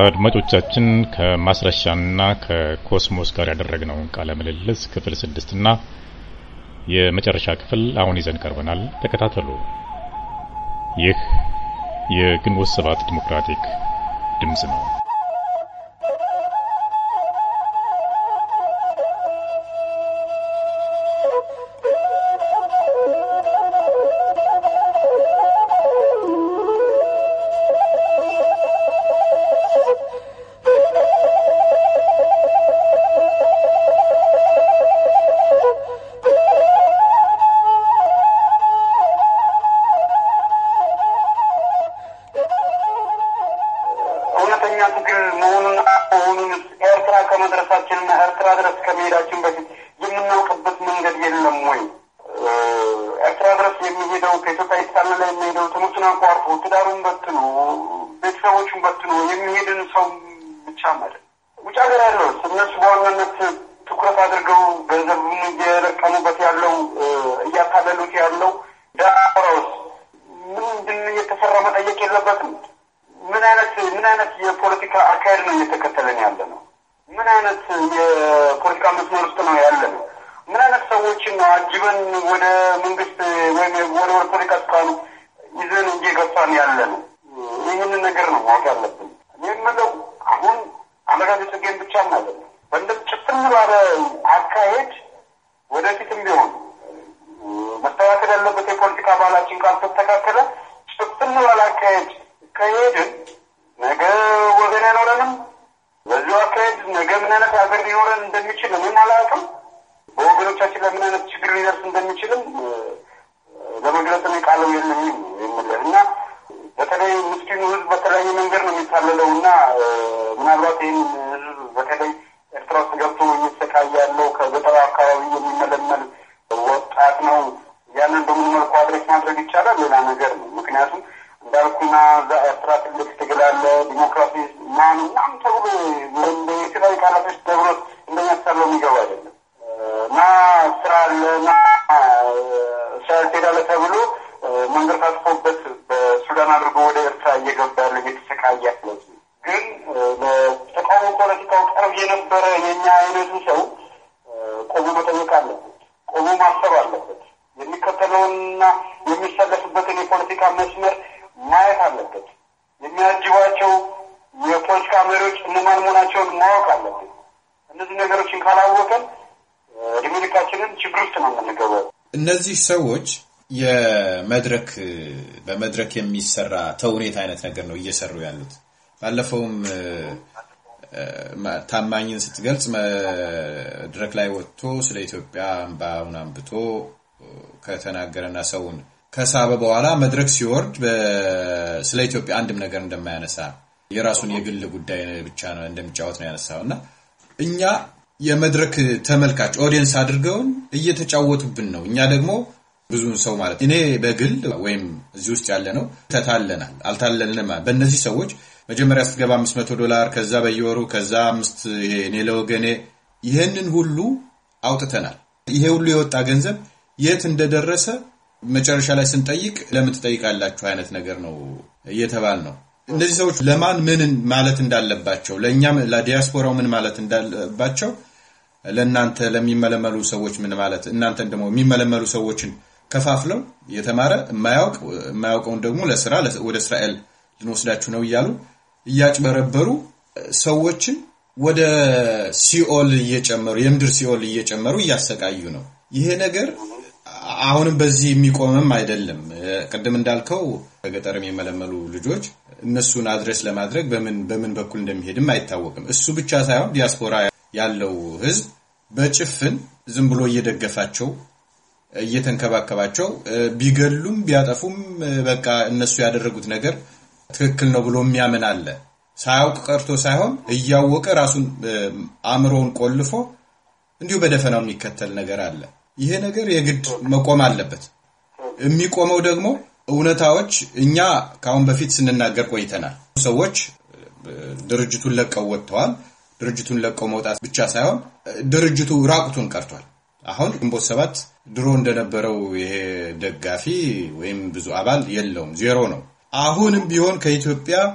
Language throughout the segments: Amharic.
አድማጮቻችን ከማስረሻና ከኮስሞስ ጋር ያደረግነውን ቃለ ምልልስ ክፍል ስድስትና የመጨረሻ ክፍል አሁን ይዘን ቀርበናል። ተከታተሉ። ይህ የግንቦት ሰባት ዲሞክራቲክ ድምፅ ነው። እውነተኛ ትግል መሆኑን መሆኑን ኤርትራ ከመድረሳችንና ኤርትራ ድረስ ከመሄዳችን በፊት የምናውቅበት መንገድ የለም ወይ? ኤርትራ ድረስ የሚሄደው ከኢትዮጵያ የተሳለለ የሚሄደው ትምህርቱን አቋርጦ ትዳሩን በትኖ ቤተሰቦቹን በትኖ የሚሄድን ሰው ብቻ ማለት ውጭ ሀገር ያለው እነሱ በዋናነት ትኩረት አድርገው ገንዘቡን እየለቀሙበት ያለው እያታለሉት ያለው ዳራውስ ምንድን እየተሰራ መጠየቅ የለበትም። ምን አይነት ምን አይነት የፖለቲካ አካሄድ ነው እየተከተለን ያለ ነው? ምን አይነት የፖለቲካ መስመር ውስጥ ነው ያለ ነው? ምን አይነት ሰዎችን ነው አጅበን ወደ መንግስት ወይም ወደ ወደ ፖለቲካ ስልጣኑ ይዘን እየገፋን ያለ ነው? ይህንን ነገር ነው ማወቅ ያለብን። እኔ የምለው አሁን አመጋገ ጽጌን ብቻ ማለት ነው በእንደ ጭፍን ባለ አካሄድ ወደፊትም ቢሆን መስተካከል ያለበት የፖለቲካ ባህላችን ካልተስተካከለ ጭፍን ባለ አካሄድ ከሄድን ነገ ወገን አይኖረንም። በዚሁ አካሄድ ነገ ምን አይነት ሀገር ሊኖረን እንደሚችል እኔም አላውቅም። በወገኖቻችን ላይ ምን አይነት ችግር ሊደርስ እንደሚችልም ለመግለጽ እኔ ቃለው የለኝም የምልህ እና በተለይ ምስኪኑ ሕዝብ በተለያየ መንገድ ነው የሚታለለው እና ምናልባት ይህን ሕዝብ በተለይ ኤርትራ ውስጥ ገብቶ እየተሰቃየ ያለው ከገጠሩ አካባቢ የሚመለመል ወጣት ነው። ያንን በምን መልኩ አድሬስ ማድረግ ይቻላል ሌላ ነገር ነው። ምክንያቱም እንዳልኩና እዛ ኤርትራ ትልቅ ትግል አለ፣ ዲሞክራሲ ማን ምናምን ተብሎ እንደ የተለያዩ ቃላቶች ተብሎ እንደሚያሳለው የሚገባ አይደለም እና ስራ አለ እና እስራኤል ትሄዳለህ ተብሎ መንገድ ታጥፎበት በሱዳን አድርጎ ወደ ኤርትራ እየገባ ያለ እየተሰቃየ ያለ ግን ለተቃውሞ ፖለቲካው ቀርብ የነበረ የኛ አይነቱ ሰው ቆሞ መጠየቅ አለበት፣ ቆሞ ማሰብ አለበት። የሚከተለውንና የሚሰለፍበትን የፖለቲካ መስመር ማየት አለበት። የሚያጅቧቸው የፖለቲካ መሪዎች እነማን መሆናቸውን ማወቅ አለበት። እነዚህ ነገሮችን ካላወቀን እድሜ ልካችንን ችግር ውስጥ ነው የምንገባው። እነዚህ ሰዎች የመድረክ በመድረክ የሚሰራ ተውኔት አይነት ነገር ነው እየሰሩ ያሉት። ባለፈውም ታማኝን ስትገልጽ መድረክ ላይ ወጥቶ ስለ ኢትዮጵያ እምባውን አንብቶ ከተናገረና ሰውን ከሳበ በኋላ መድረክ ሲወርድ ስለ ኢትዮጵያ አንድም ነገር እንደማያነሳ የራሱን የግል ጉዳይ ብቻ ነው እንደሚጫወት ነው ያነሳው እና እኛ የመድረክ ተመልካች ኦዲየንስ አድርገውን እየተጫወቱብን ነው። እኛ ደግሞ ብዙውን ሰው ማለት እኔ በግል ወይም እዚህ ውስጥ ያለ ነው ተታለናል፣ አልታለልንም። በእነዚህ ሰዎች መጀመሪያ ስትገባ አምስት መቶ ዶላር ከዛ በየወሩ ከዛ አምስት ይሄ እኔ ለወገኔ ይህንን ሁሉ አውጥተናል። ይሄ ሁሉ የወጣ ገንዘብ የት እንደደረሰ መጨረሻ ላይ ስንጠይቅ ለምን ትጠይቃላችሁ አይነት ነገር ነው እየተባል ነው። እነዚህ ሰዎች ለማን ምን ማለት እንዳለባቸው ለእኛም ለዲያስፖራው ምን ማለት እንዳለባቸው ለእናንተ ለሚመለመሉ ሰዎች ምን ማለት እናንተን ደግሞ የሚመለመሉ ሰዎችን ከፋፍለው የተማረ የማያውቅ የማያውቀውን ደግሞ ለስራ ወደ እስራኤል ልንወስዳችሁ ነው እያሉ እያጭበረበሩ ሰዎችን ወደ ሲኦል እየጨመሩ የምድር ሲኦል እየጨመሩ እያሰቃዩ ነው። ይሄ ነገር አሁንም በዚህ የሚቆምም አይደለም። ቅድም እንዳልከው ከገጠር የሚመለመሉ ልጆች እነሱን አድረስ ለማድረግ በምን በምን በኩል እንደሚሄድም አይታወቅም። እሱ ብቻ ሳይሆን ዲያስፖራ ያለው ሕዝብ በጭፍን ዝም ብሎ እየደገፋቸው እየተንከባከባቸው ቢገሉም ቢያጠፉም በቃ እነሱ ያደረጉት ነገር ትክክል ነው ብሎ የሚያምን አለ። ሳያውቅ ቀርቶ ሳይሆን እያወቀ ራሱን አእምሮውን ቆልፎ እንዲሁ በደፈናው የሚከተል ነገር አለ። ይሄ ነገር የግድ መቆም አለበት። የሚቆመው ደግሞ እውነታዎች እኛ ከአሁን በፊት ስንናገር ቆይተናል። ሰዎች ድርጅቱን ለቀው ወጥተዋል። ድርጅቱን ለቀው መውጣት ብቻ ሳይሆን ድርጅቱ ራቁቱን ቀርቷል። አሁን ግንቦት ሰባት ድሮ እንደነበረው ይሄ ደጋፊ ወይም ብዙ አባል የለውም፣ ዜሮ ነው። አሁንም ቢሆን ከኢትዮጵያ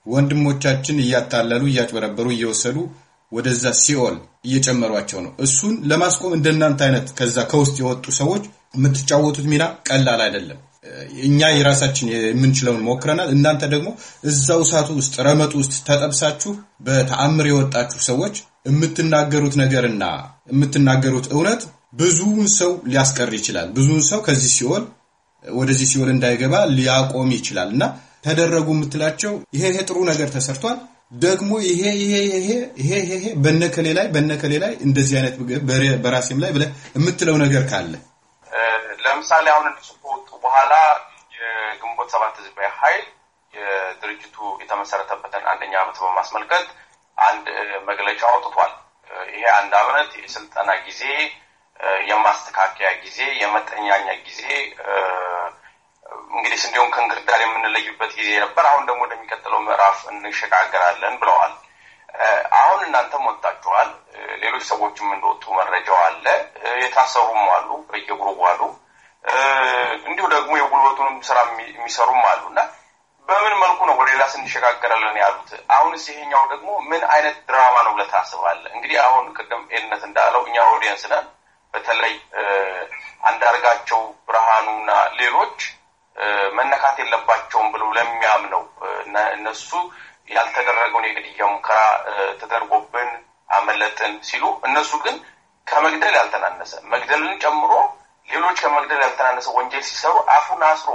ወንድሞቻችን እያታለሉ እያጭበረበሩ እየወሰዱ ወደዛ ሲኦል እየጨመሯቸው ነው። እሱን ለማስቆም እንደናንተ አይነት ከዛ ከውስጥ የወጡ ሰዎች የምትጫወቱት ሚና ቀላል አይደለም። እኛ የራሳችን የምንችለውን ሞክረናል። እናንተ ደግሞ እዛው እሳቱ ውስጥ ረመጡ ውስጥ ተጠብሳችሁ በተአምር የወጣችሁ ሰዎች የምትናገሩት ነገርና የምትናገሩት እውነት ብዙውን ሰው ሊያስቀር ይችላል። ብዙውን ሰው ከዚህ ሲኦል ወደዚህ ሲኦል እንዳይገባ ሊያቆም ይችላል እና ተደረጉ የምትላቸው ይሄ ይሄ ጥሩ ነገር ተሰርቷል ደግሞ ይሄ ይሄ ይሄ ይሄ ይሄ በነከሌ ላይ በነከሌ ላይ እንደዚህ አይነት በራሴም ላይ ብለህ የምትለው ነገር ካለ ለምሳሌ አሁን እነሱ ከወጡ በኋላ የግንቦት ሰባት ህዝባዊ ኃይል የድርጅቱ የተመሰረተበትን አንደኛ ዓመት በማስመልከት አንድ መግለጫ አውጥቷል። ይሄ አንድ ዓመት የስልጠና ጊዜ፣ የማስተካከያ ጊዜ፣ የመጠኛኛ ጊዜ እንግዲህ ስንዴውን ከእንክርዳድ የምንለይበት ጊዜ ነበር። አሁን ደግሞ ወደሚቀጥለው ምዕራፍ እንሸጋገራለን ብለዋል። አሁን እናንተም ወጣችኋል። ሌሎች ሰዎችም እንደወጡ መረጃው አለ። የታሰሩም አሉ፣ በየግሩቡ አሉ። እንዲሁ ደግሞ የጉልበቱንም ስራ የሚሰሩም አሉ እና በምን መልኩ ነው ወደ ሌላ ስንሸጋገራለን ያሉት? አሁንስ ይሄኛው ደግሞ ምን አይነት ድራማ ነው ብለህ ታስባለህ? እንግዲህ አሁን ቅድም ኤልነት እንዳለው እኛ ኦዲየንስ ነን። በተለይ አንዳርጋቸው ብርሃኑና ሌሎች መነካት የለባቸውም ብለው ለሚያምነው እነሱ ያልተደረገውን የግድያ ሙከራ ተደርጎብን አመለጥን ሲሉ እነሱ ግን ከመግደል ያልተናነሰ መግደልን ጨምሮ ሌሎች ከመግደል ያልተናነሰ ወንጀል ሲሰሩ አፉን አስሮ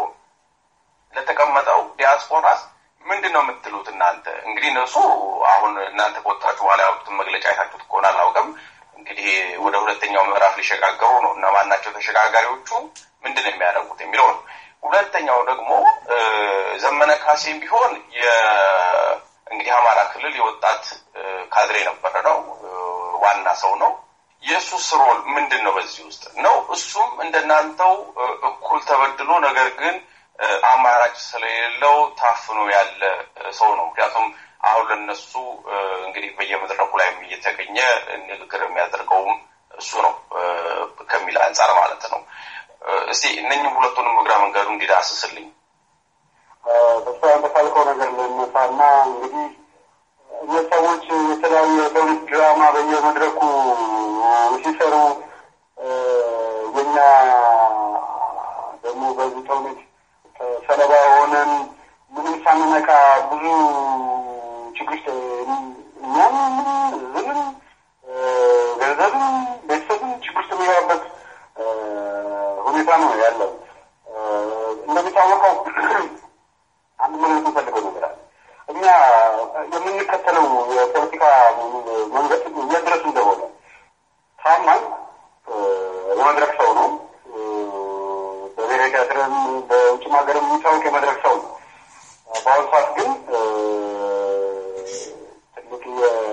ለተቀመጠው ዲያስፖራስ ምንድን ነው የምትሉት እናንተ? እንግዲህ እነሱ አሁን እናንተ ከወጣችሁ በኋላ ያወጡትን መግለጫ አይታችሁት ከሆነ አላውቅም። እንግዲህ ወደ ሁለተኛው ምዕራፍ ሊሸጋገሩ ነው። እነማን ናቸው ተሸጋጋሪዎቹ? ምንድን ነው የሚያደርጉት የሚለው ነው። ሁለተኛው ደግሞ ዘመነ ካሴም ቢሆን እንግዲህ አማራ ክልል የወጣት ካድሬ የነበረ ነው፣ ዋና ሰው ነው። የእሱስ ሮል ምንድን ነው በዚህ ውስጥ ነው? እሱም እንደናንተው እኩል ተበድሎ ነገር ግን አማራጭ ስለሌለው ታፍኖ ያለ ሰው ነው። ምክንያቱም አሁን ለነሱ እንግዲህ በየመድረኩ ላይ እየተገኘ ንግግር የሚያደርገውም እሱ ነው ከሚል አንጻር ማለት ነው። እስቲ እነኝም ሁለቱንም እግረ መንገዱ እንዲዳስስልኝ በሷ እንደካልከው ነገር ልነሳና እንግዲህ እነዚህ ሰዎች የተለያዩ የፖሊስ ድራማ በየመድረኩ ሲሰሩ የኛ ደግሞ በዚህ ተውኔት ሰለባ ሆነን ምንም ሳንነካ ብዙ ችግር እኛም ዝንም ገንዘብም ቤተሰብም ችግር ውስጥ የሚገባበት ሁኔታ ነው ያለው። እንደሚታወቀው አንድ መግለጽ የምፈልገው ነገር አለ። እኛ የምንከተለው የፖለቲካ መንገድ የት ድረስ እንደሆነ ታማኝ የመድረክ ሰው ነው። በብሔራዊ ቲያትርም በውጭም ሀገርም የሚታወቅ የመድረክ ሰው ነው። በአሁኑ ሰዓት ግን ትልቅ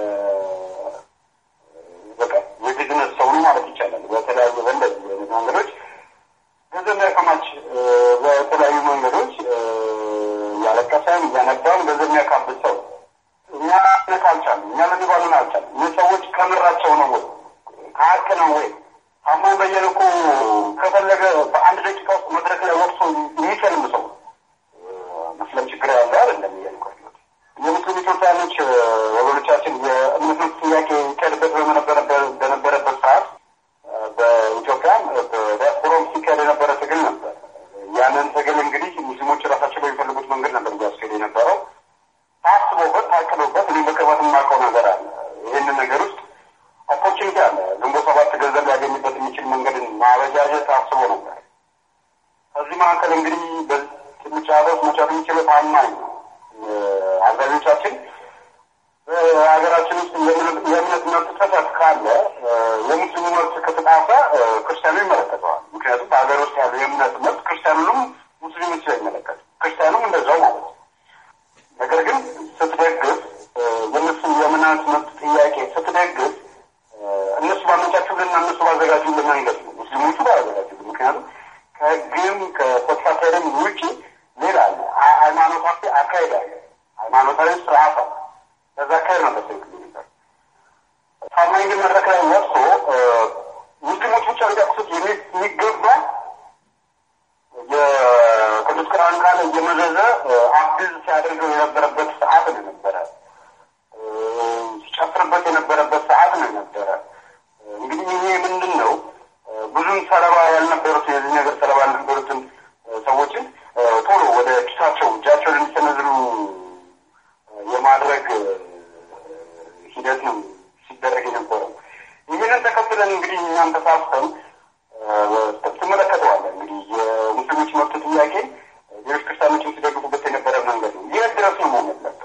በቃ የቢዝነስ ሰው ነው ማለት ይቻላል። በተለያዩ በእንደዚህ አይነት መንገዶች ገንዘብ የሚያከማች በተለያዩ መንገዶች እያለቀሰም እያነባም ገንዘብ የሚያካብት ሰው እኛ ነካ አልቻለም። እኛ ለሚባሉን አልቻለም። እኚህ ሰዎች ከምራቸው ነው ወይ ከሀቅ ነው ወይ? ታማኝ በየነ እኮ ከፈለገ በአንድ ደቂቃ ውስጥ መድረክ ላይ ወጥቶ የሚሰልም ሰው መስለም ችግር ያለ አይደለም እያልኩ ያለሁት። የሙስሊም ኢትዮጵያኖች ወገኖቻችን የእምነት መብት ጥያቄ ይካሄድበት በነበረበት ሰዓት በኢትዮጵያ በዲያስፖራም ሲካሄድ የነበረ ትግል ነበር። ያንን ትግል እንግዲህ ሙስሊሞች ራሳቸው በሚፈልጉት መንገድ ነበር እያስኬድ የነበረው። ታስቦበት ታቅዶበት እኔ በቅርበት የማውቀው ነገር አለ። ይህንን ነገር ውስጥ ኦፖርቹኒቲ አለ። ግንቦት ሰባት ገንዘብ ሊያገኝበት የሚችል መንገድን ማበጃጀት ታስቦ ነበር። ከዚህ መካከል እንግዲህ በትምጫሮች መቻት የሚችለው ታማኝ ነው። አብዛኞቻችን በሀገራችን ውስጥ የእምነት መብት ጥሰት ካለ የሙስሊሙ መብት ከተጣሰ ክርስቲያኑ ይመለከተዋል። ምክንያቱም በሀገር ውስጥ ያለው የእምነት መብት ክርስቲያኑንም ሙስሊሙ ስለሚመለከት ክርስቲያኑም እንደዛው ማለት ነው። ነገር ግን ስትደግፍ የእነሱ የእምነት መብት ጥያቄ ስትደግፍ እነሱ ባመቻቹልና እነሱ ባዘጋጁልን መንገድ ነው ሙስሊሞቹ ባያዘጋጁልን። ምክንያቱም ከህግም ከፖለቲካም ውጭ ሌላ አለ። ሃይማኖታዊ አካሄድ አለ። ሃይማኖታዊ ስርዓት አለ። በዛ አካሄድ ነው በትክክል የሚሰሩ ታማኝ ግን መድረክ ላይ ወጥቶ ሙስሊሞች ብቻ ሊጠቅሱት የሚገባ የቅዱስ ቁርአን ቃል እየመዘዘ አክቲቭ ሲያደርገው የነበረበት ሰዓት ነው ብዙም ሰለባ ያልነበሩት የዚህ ነገር ሰለባ ያልነበሩትን ሰዎችን ቶሎ ወደ ኪሳቸው እጃቸውን እንዲሰነዝሩ የማድረግ ሂደት ነው ሲደረግ የነበረው። ይህንን ተከትለን እንግዲህ እኛም ተሳስተን ትመለከተዋለን። እንግዲህ የሙስሊሞች መብት ጥያቄ ሌሎች ክርስቲያኖችን ሲደግፉበት የነበረ መንገድ ነው። ይህ ድረስ ነው መሆን ያለበት።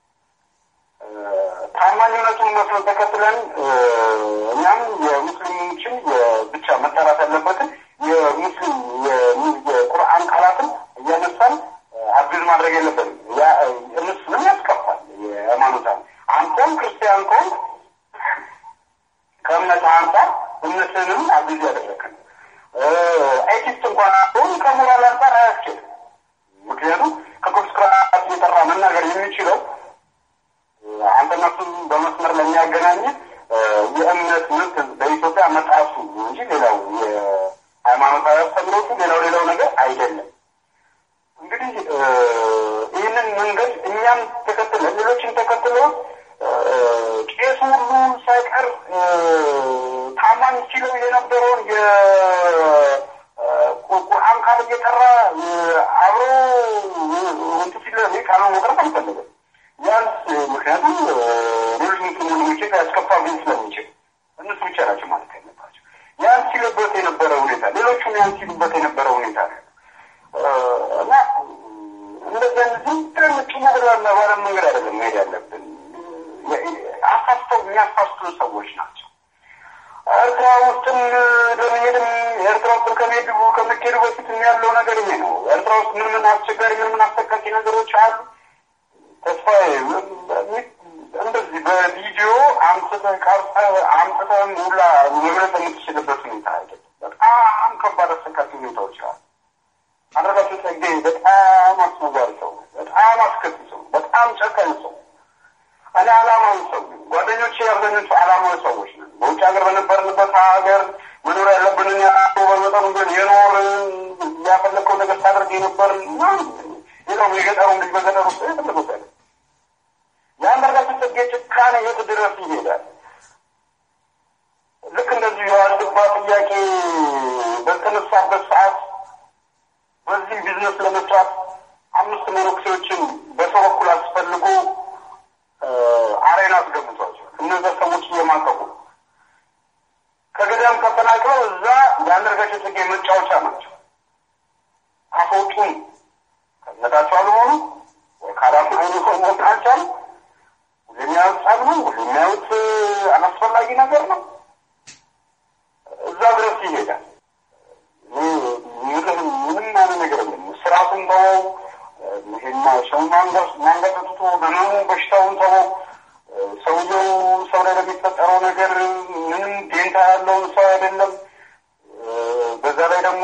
ታማኝነቱን መስሎን ተከትለን እኛም የሙስሊሞችን ብቻ መጠራት ያለበትን የሙስሊም የቁርአን ቃላትን እያነሳን አብዝ ማድረግ የለበትም። እነሱንም ያስከፋል። የሃይማኖት አንተም ክርስቲያን ከሆንክ ከእምነት አንጻር እምነትንም አብዝ ያደረግን ኤቲስት እንኳን ሆን ከሞራል አንጻር አያስችልም። ምክንያቱም ከቅዱስ ቁርአን እየጠራ መናገር የሚችለው አንተና እሱን በመስመር ለሚያገናኝ የእምነት መብት በኢትዮጵያ መጣሱ እንጂ ሌላው የሃይማኖታዊ አስተምሮቱ ሌላው ሌላው ነገር አይደለም። እንግዲህ ይህንን መንገድ እኛም ተከትለ ሌሎችን ተከትሎ ቄሱ ሁሉ ሳይቀር ታማኝ ሲለው የነበረውን የቁርአን ቃል እየጠራ አብሮ እንትን ሲለ ቃሉ መቅረብ አልፈለገም። ያንስ ምክንያቱም ሌሎች ሙስሊም ወንድሞቼ ያስከፋብኝ ስለሚችል እነሱ ብቻ ናቸው ማለት ያለባቸው። ያን ሲሉበት የነበረ ሁኔታ ሌሎቹም ያን ሲሉበት የነበረ ሁኔታ ነው እና እንደዚህ አይነት ዝም ብለን ጭሞ ብለና ባለ መንገድ አይደለም መሄድ ያለብን። አሳስተው የሚያሳስቱ ሰዎች ናቸው። ኤርትራ ውስጥም ለመሄድም ኤርትራ ውስጥ ከመሄዱ ከመሄዱ በፊት ያለው ነገር ይሄ ነው። ኤርትራ ውስጥ ምን ምን አስቸጋሪ ምን ምን አሰቃቂ ነገሮች አሉ። ተስፋዬ እንደዚህ በቪዲዮ አምጥተህ ቀርጸህ አምጥተህ ሁላ መግለጽ የምትችልበት ሁኔታ አይደለም። በጣም ከባድ አሰቃቂ ሁኔታዎች አሉ። አንዳርጋቸው ጸጌ በጣም አስነዋሪ ሰው፣ በጣም አስከፊ ሰው፣ በጣም ጨካኝ ሰው። እኔ አላማዊ ሰው ጓደኞቼ አብዛኞቹ አላማዊ ሰዎች ነን። በውጭ ሀገር በነበርንበት ሀገር መኖር ያለብንን ያሉ በመጠኑ ግን የኖርን ያፈለግከው ነገር ታደርግ የነበር ሌላው የገጠሩን ልጅ በገጠር ውስጥ የፈለጉት አይነት የአንዳርጋቸው ጽጌ ጭካኔ የት ድረስ ይሄዳል? ልክ እንደዚሁ የዋልድባ ጥያቄ በተነሳበት ሰዓት በዚህ ቢዝነስ ለመስራት አምስት መነኩሴዎችን በሰው በኩል አስፈልጎ አሬና አስገብቷቸው እነዚያ ሰዎች እየማቀቁ ከገዳም ተፈናቅለው እዛ የአንዳርጋቸው ጽጌ መጫወቻ ናቸው። አስወጡን ከእምነታቸው አልሆኑ ካላም አይኑ ሰው መሆን አልቻሉ። የሚያዩት ጸብ ነው። የሚያዩት አላስፈላጊ ነገር ነው። እዛ ድረስ ይሄዳል። ምንም አይነት ነገር የለም። ስርዓቱን ተወው። ሰው ማንገጠጥቶ ህመሙ በሽታውን ተወው። ሰውየው ሰው ላይ ለሚፈጠረው ነገር ምንም ዴንታ ያለውን ሰው አይደለም። በዛ ላይ ደግሞ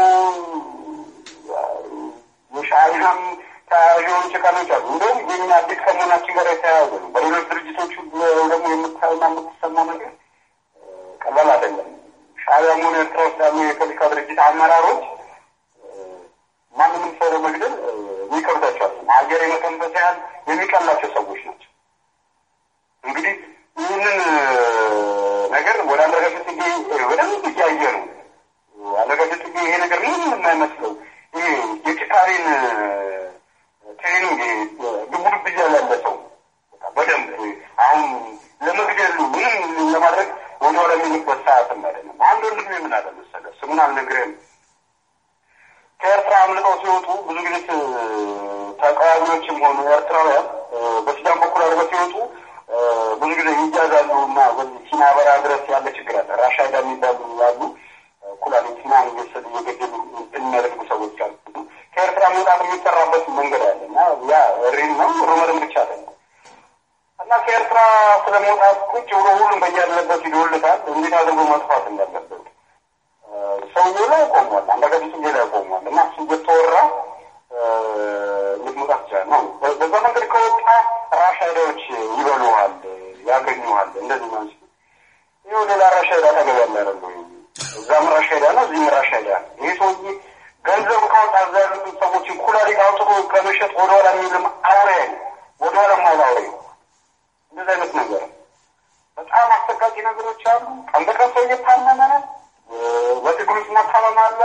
የሻዕቢያም ተያያዥ ጭካኔዎች አሉ። እንደውም የኛ አዲስ ከመሆናችን ጋር የተያያዘ ነው። በሌሎች ድርጅቶች ደግሞ የምታዩና የምትሰማው ነገር ቀላል አይደለም። ሻዕቢያም ሆነ ኤርትራ ውስጥ ያሉ የፖለቲካ ድርጅት አመራሮች ማንንም ሰው ለመግደል የሚከብዳቸዋል። ሀገር የመተንፈስ ያህል የሚቀላቸው ሰዎች ናቸው። እንግዲህ ይህንን ነገር ወደ አንዳርጋቸው ጽጌ በደንብ እያየ ነው። አንዳርጋቸው ጽጌ ይሄ ነገር ምንም የማይመስለው ይሄ የጭካሬን ትሬኒንግ ድቡድብ እያለ ያለ ሰው በደንብ አሁን ለመግደሉ ምንም ለማድረግ ወደኋላ የሚልበት ሰዓትም አይደለም። አንድ ወንድሜ ምን አለ መሰለህ፣ ስሙን አልነግርህም። ከኤርትራ አምልጠው ሲወጡ ብዙ ጊዜ ተቃዋሚዎችም ሆኑ ኤርትራውያን በሱዳን በኩል አድርገው ሲወጡ ብዙ ጊዜ ይያዛሉ እና በዚህ ሲና በረሃ ድረስ ያለ ችግር አለ። ራሻይዳ የሚባሉ ያሉ ኩላሊትና አንገሰድ እየገደሉ የሚያደርጉ ሰዎች አሉ። ከኤርትራ መውጣት የሚሰራበት መንገድ አለ እና ያ ሪል ነው ሩመርም ብቻ አለ እና ከኤርትራ ስለ መውጣት ቁጭ ብሎ ሁሉም በያለበት ይዶልታል። እንዴት አድርጎ መጥፋት እንዳለበት ሰውዬው ላይ ቆሟል። አንዳርጋቸው ጽጌ ላይ ቆሟል እና እሱ እየተወራ እንዴት መውጣት ይችላል ነው። በዛ መንገድ ከወጣ ራሻይዳዎች ይበሉሃል፣ ያገኙሃል። እንደዚህ ነው እንጂ ይኸው ሌላ ራሻይዳ አጠገብ ያለ አይደለ እዛም ራሻይዳ ነው፣ እዚህም ራሻይዳ ነው። ይህ ሰውዬ ገንዘብ ካወጣ እዛ ያሉትን ሰዎችን ኩላሊት አውጥቶ ከመሸጥ ወደኋላ የሚልም አውሬ ወደኋላ ማይል አውሬ እንደዚህ አይነት ነገር በጣም አሰቃቂ ነገሮች አሉ። ቀን በቀን ሰው እየታመመ ነው። በትግሉ ችግር ውስጥ መታመም አለ፣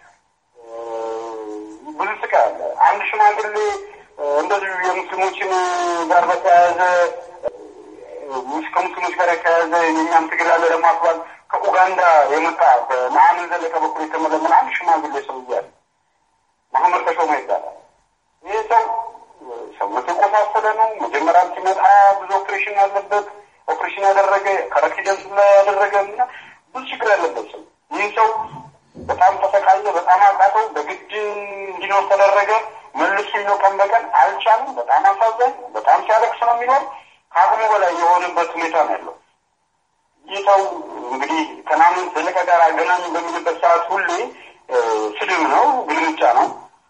ብዙ ስቃይ አለ። አንድ ሽማግሌ እንደዚሁ የሙስሊሞችን ጋር በተያያዘ ከሙስሊሞች ጋር የተያያዘ የኛም ትግል አለ ለማክባል ከኡጋንዳ የመጣ በመሐመድ ዘለቀ በኩል የተመለመለ አንድ ሽማግሌ ሰው እያለ መሐመድ ተሾመ ይባላል። ይህ ሰው ሰውነቱ የቆሳሰለ ነው። መጀመሪያም ሲመጣ ብዙ ኦፕሬሽን ያለበት ኦፕሬሽን ያደረገ ከረክሲደንስ ላይ ያደረገ እና ብዙ ችግር ያለበት ሰው ይህ ሰው በጣም ተሰቃየ፣ በጣም አቃተው፣ በግድ እንዲኖር ተደረገ። መልሱ ነው ቀን በቀን አልቻለም። በጣም አሳዛኝ፣ በጣም ሲያለቅስ ነው የሚኖር። ከአቅሙ በላይ የሆነበት ሁኔታ ነው ያለው። ይህ ሰው እንግዲህ ከናምን ዘለቀ ጋር አገናኝ በሚልበት ሰዓት ሁሌ ስድብ ነው፣ ግልምጫ ነው።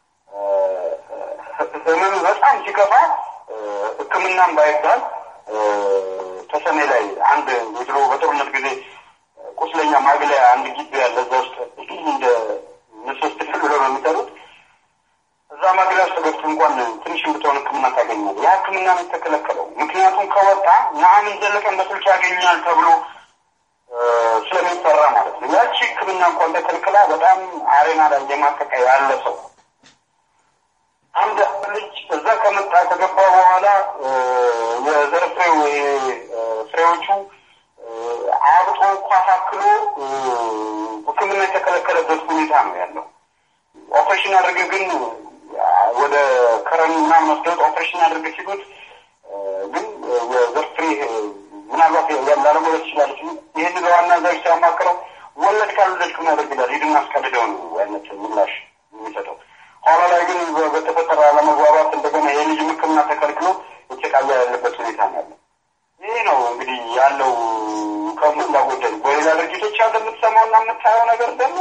ህመም በጣም ሲከፋ ሕክምናም ባይባል ተሰሜ ላይ አንድ የድሮ በጦርነት ጊዜ ቁስለኛ ማግለያ አንድ ግቢ ያለ እዛ ውስጥ እንደ ሶስት ክፍል ብለው ነው የሚጠሩት። እዛ ማግለያ ውስጥ ገብቶ እንኳን ትንሽ የምትሆን ሕክምና ታገኛል። ያ ሕክምና ነው የተከለከለው። ምክንያቱም ከወጣ ነአምን ዘለቀን በስልክ ያገኛል ተብሎ ስለሚፈራ ማለት ነው። ያቺ ሕክምና እንኳን ተከልክላ በጣም አሬና ላይ የማቀቀ ያለ ሰው አንድ ልጅ እዛ ከመጣ ከገባ በኋላ የዘር ፍሬው ፍሬዎቹ አብጦ እንኳ ታክሎ ሕክምና የተከለከለበት ሁኔታ ነው ያለው። ኦፕሬሽን አድርገ ግን ወደ ከረን ምናምን ወስደውት ኦፕሬሽን አድርገ ሲሉት ግን የዘር ፍሬ ምናልባት ላለመውለድ ትችላለች። ይህን ለዋና ዘር ሲያማክረው ወለድ ካልወለድክ ምን ያደርግላል? ሂድና አስቀድደው ነው አይነት ምላሽ የሚሰጠው። ኋላ ላይ ግን በተፈጠረ አለመግባባት እንደገና የልጅ ሕክምና ተከልክሎ የተቃያ ያለበት ሁኔታ ነው ያለው። ይህ ነው እንግዲህ ያለው ከሞላ ጎደል። በሌላ ድርጅቶች ያለ የምትሰማውና የምታየው ነገር ደግሞ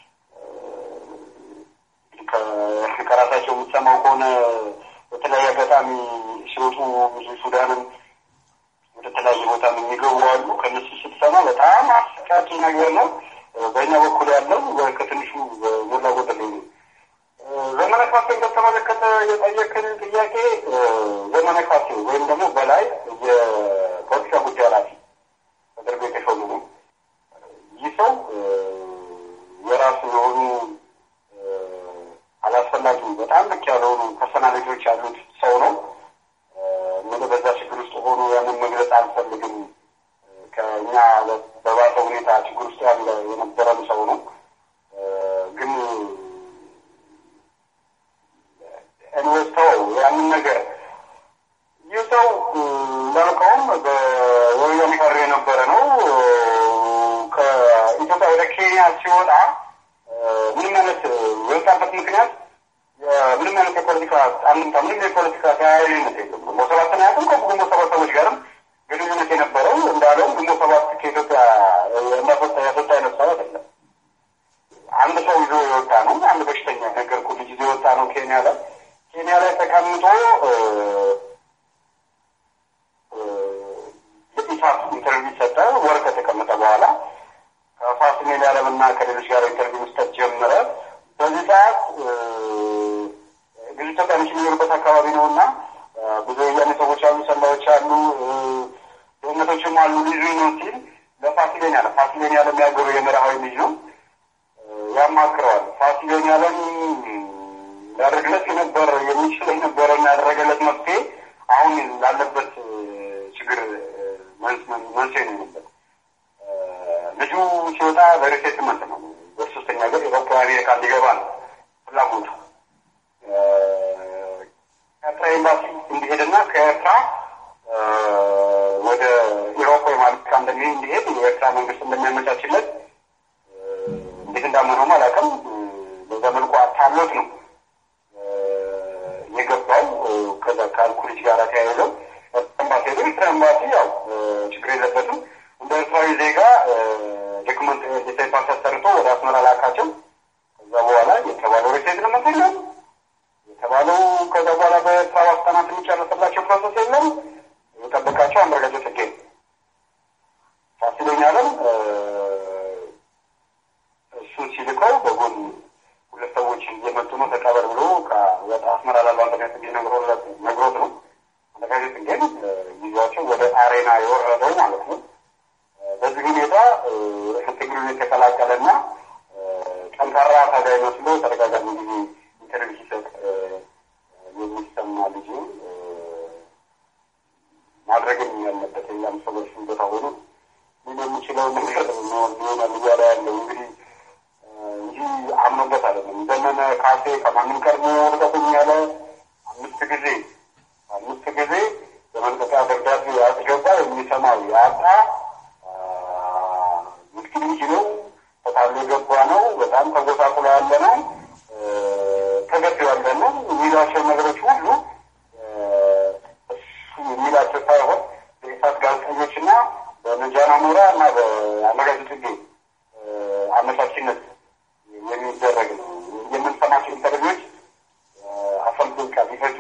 ከራሳቸው የምትሰማው ከሆነ በተለያየ አጋጣሚ ሲወጡ ብዙ ሱዳንም ወደ ተለያየ ቦታ የሚገቡ አሉ። ከነሱ ስትሰማ በጣም አሰቃቂ ነገር ነው። በእኛ በኩል ያለው ከትንሹ ሞላ ጎደል ነው። ዘመነ ካሴን በተመለከተ የጠየቅን ጥያቄ ዘመነ ካሴ ወይም ደግሞ በላይ የፖለቲካ ጉዳይ ኃላፊ ተደርጎ የተሾሙ ነው። ይህ ሰው የራሱ የሆኑ አላስፈላጊ በጣም ልክ ያልሆኑ ፐርሰናሊቲዎች ያሉት ሰው ነው። ምን በዛ ችግር ውስጥ ሆኖ ያንን መግለጽ አልፈልግም። ከእኛ በባሰ ሁኔታ ችግር ውስጥ ያለ የነበረም ሰው ነው ግን እንወስተው ያንን ነገር ይህ ሰው እንዳልከውም በወያኔ ቀር የነበረ ነው። ከኢትዮጵያ ወደ ኬንያ ሲወጣ ምንም አይነት የወጣበት ምክንያት ምንም አይነት የፖለቲካ አንድምታ ምንም የፖለቲካ ተያያዥነት የለም። ግንቦት ሰባትን ያቅም ከግንቦት ሰባት ሰዎች ጋርም ግንኙነት የነበረው እንዳለው ግንቦት ሰባት ከኢትዮጵያ እንዳስወጣ ያስወጣ አይነት ሰው አይደለም። አንድ ሰው ይዞ የወጣ ነው። አንድ በሽተኛ ነገርኩህ ልጅ ይዞ የወጣ ነው ኬንያ ላይ ኬንያ ላይ ተቀምጦ የኢሳት ኢንተርቪው ሰጠ። ወር ከተቀመጠ በኋላ ከፋሲል ዓለም እና ከሌሎች ጋር ኢንተርቪው መስጠት ጀመረ። በዚህ ሰዓት ብዙ ኢትዮጵያኖች የሚኖሩበት አካባቢ ነው እና ብዙ ወያኔ ሰዎች አሉ፣ ሰላዮች አሉ፣ ደህንነቶችም አሉ። ልጁ ነው ሲል ለፋሲሌን ያለ ፋሲሌን ያለ የሚያገሩ የመርሃዊ ልጅ ነው ያማክረዋል። ፋሲሌን ያለም ያደረግለት የነበረ የሚችል የነበረ እና ያደረገለት መፍትሄ አሁን ላለበት ችግር መንስኤ ነው ነበር። ልጁ ሲወጣ በሪሴትመንት ነው በሶስተኛ ገር ኤሮፓ አሜሪካ እንዲገባ ነው ፍላጎቱ። ኤርትራ ኤምባሲ እንዲሄድና ከኤርትራ ወደ ኢሮፓ ወይም አሜሪካ እንደሚሄድ እንዲሄድ የኤርትራ መንግስት እንደሚያመቻችለት እንዴት እንዳመነውም አላውቅም። በዛ መልኩ አታሎት ነው የገባው ከዛ ካልኩ ልጅ ጋር ተያይዘው ኤምባሲ ሄዶ ኤርትራ ኤምባሲ ያው ችግር የለበትም እንደ ኤርትራዊ ዜጋ ዶክመንት ዲሳይ ፓስ አሰርቶ ወደ አስመራ ላካቸው። ከዛ በኋላ የተባለው ሪሴትልመንት የለም የተባለው ከዛ በኋላ በኤርትራ ዋስጠናት የሚጨረስላቸው ፕሮሰስ የለም። የጠበቃቸው አንዳርጋቸው ጽጌ ነው። ፋሲለኛ አለም እሱን ሲልከው በጎን ሁለት ሰዎች እየመጡ ነው ተቀበል ብሎ ወደ አስመራ ላሉ አንደኛ ጽጌ ነግሮት ነው። አንደኛ ጽጌን ይዟቸው ወደ አሬና የወረደው ማለት ነው። በዚህ ሁኔታ ትግሉን የተቀላቀለና ጠንካራ ታጋይ መስሎ ተደጋጋሚ ጊዜ ኢንተርቪው ሲሰጥ የሚሰማ ልጅ ማድረግም ያለበት ሌላም ሰዎች ቦታ ሆኖ ምን የሚችለው ነገር ሊሆናል እያለ ያለው እንግዲህ እንጂ አምኖበት አይደለም። ዘመነ ካሴ ከማንም ቀድሞ ልቀቁኝ ያለ አምስት ጊዜ አምስት ጊዜ የመልቀቂያ ደብዳቤ ያስገባ የሚሰማው ያጣ ምስኪን ልጅ ነው። ተታሎ የገባ ነው። በጣም ተጎሳቁሎ ያለ ነው። ተገዶ ያለ ነው። የሚሏቸው ነገሮች ሁሉ እሱ የሚላቸው ሳይሆን በኢሳት ጋዜጠኞችና በነጃና ሞራ እና በአመጋጅ ጽጌ አመቻችነት የሚደረግ ነው። የምንሰማቸው ኢንተርቪዎች አስራ አምስት ደቂቃ ቢፈጁ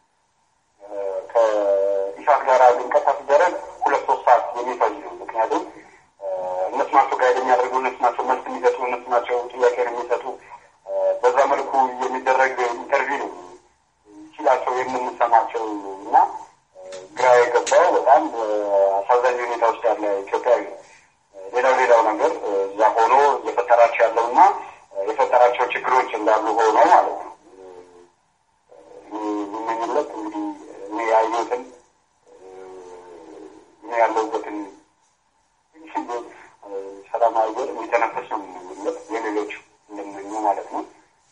ከኢሳት ጋር ልንቀሳ ሲደረግ ሁለት ሶስት ሰዓት የሚፈጅ ነው። ምክንያቱም እነሱ ናቸው ጋይድ የሚያደርጉ፣ እነሱ ናቸው መልስ የሚሰጡ፣ እነሱ ናቸው ጥያቄ የሚሰጡ። በዛ መልኩ የሚደረግ ኢንተርቪው ነው ችላቸው የምንሰማቸው እና ግራ የገባው በጣም አሳዛኝ ሁኔታ ውስጥ ያለ ኢትዮጵያዊ ነው። ሌላው ሌላው ነገር እዛ ሆኖ እየፈጠራቸው ያለው እና የፈጠራቸው ችግሮች እንዳሉ ሆኖ ማለት ነው። የሚመኝለት እንግዲህ እኔ ያየሁትን እኔ ያለሁበትን ሰላም አየር የሚተነፈስ ነው የምንመኝለት የሌሎች እንደምመኙ ማለት ነው።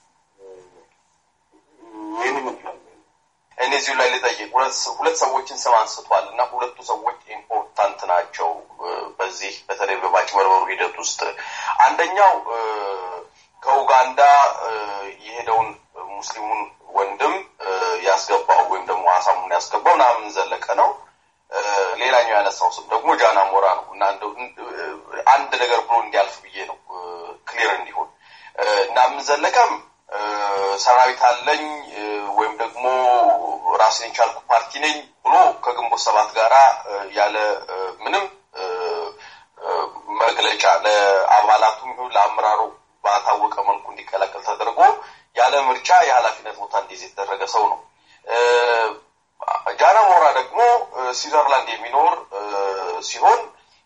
ይህን ይመስላል። እኔ እዚሁ ላይ ልጠይቅ። ሁለት ሰዎችን ስም አንስቷል እና ሁለቱ ሰዎች ኢምፖርታንት ናቸው በዚህ በተለይ በማጭበርበሩ ሂደት ውስጥ አንደኛው ከኡጋንዳ የሄደውን ሙስሊሙን ወንድም ያስገባው ወይም ደግሞ ሀሳቡን ያስገባው ናምን ዘለቀ ነው። ሌላኛው ያነሳው ስም ደግሞ ጃና ሞራ ነው እና አንድ ነገር ብሎ እንዲያልፍ ብዬ ነው ክሊር እንዲሆን ናምን ዘለቀም ሰራዊት አለኝ ወይም ደግሞ ራስን የቻልኩ ፓርቲ ነኝ ብሎ ከግንቦት ሰባት ጋራ ያለ ምንም መግለጫ ለአባላቱም ይሁን ለአመራሩ ባታወቀ መልኩ እንዲቀላቀል ተደርጎ ያለ ምርጫ የኃላፊነት ቦታ እንዲይዝ የተደረገ ሰው ነው። ጃና ሞራ ደግሞ ስዊዘርላንድ የሚኖር ሲሆን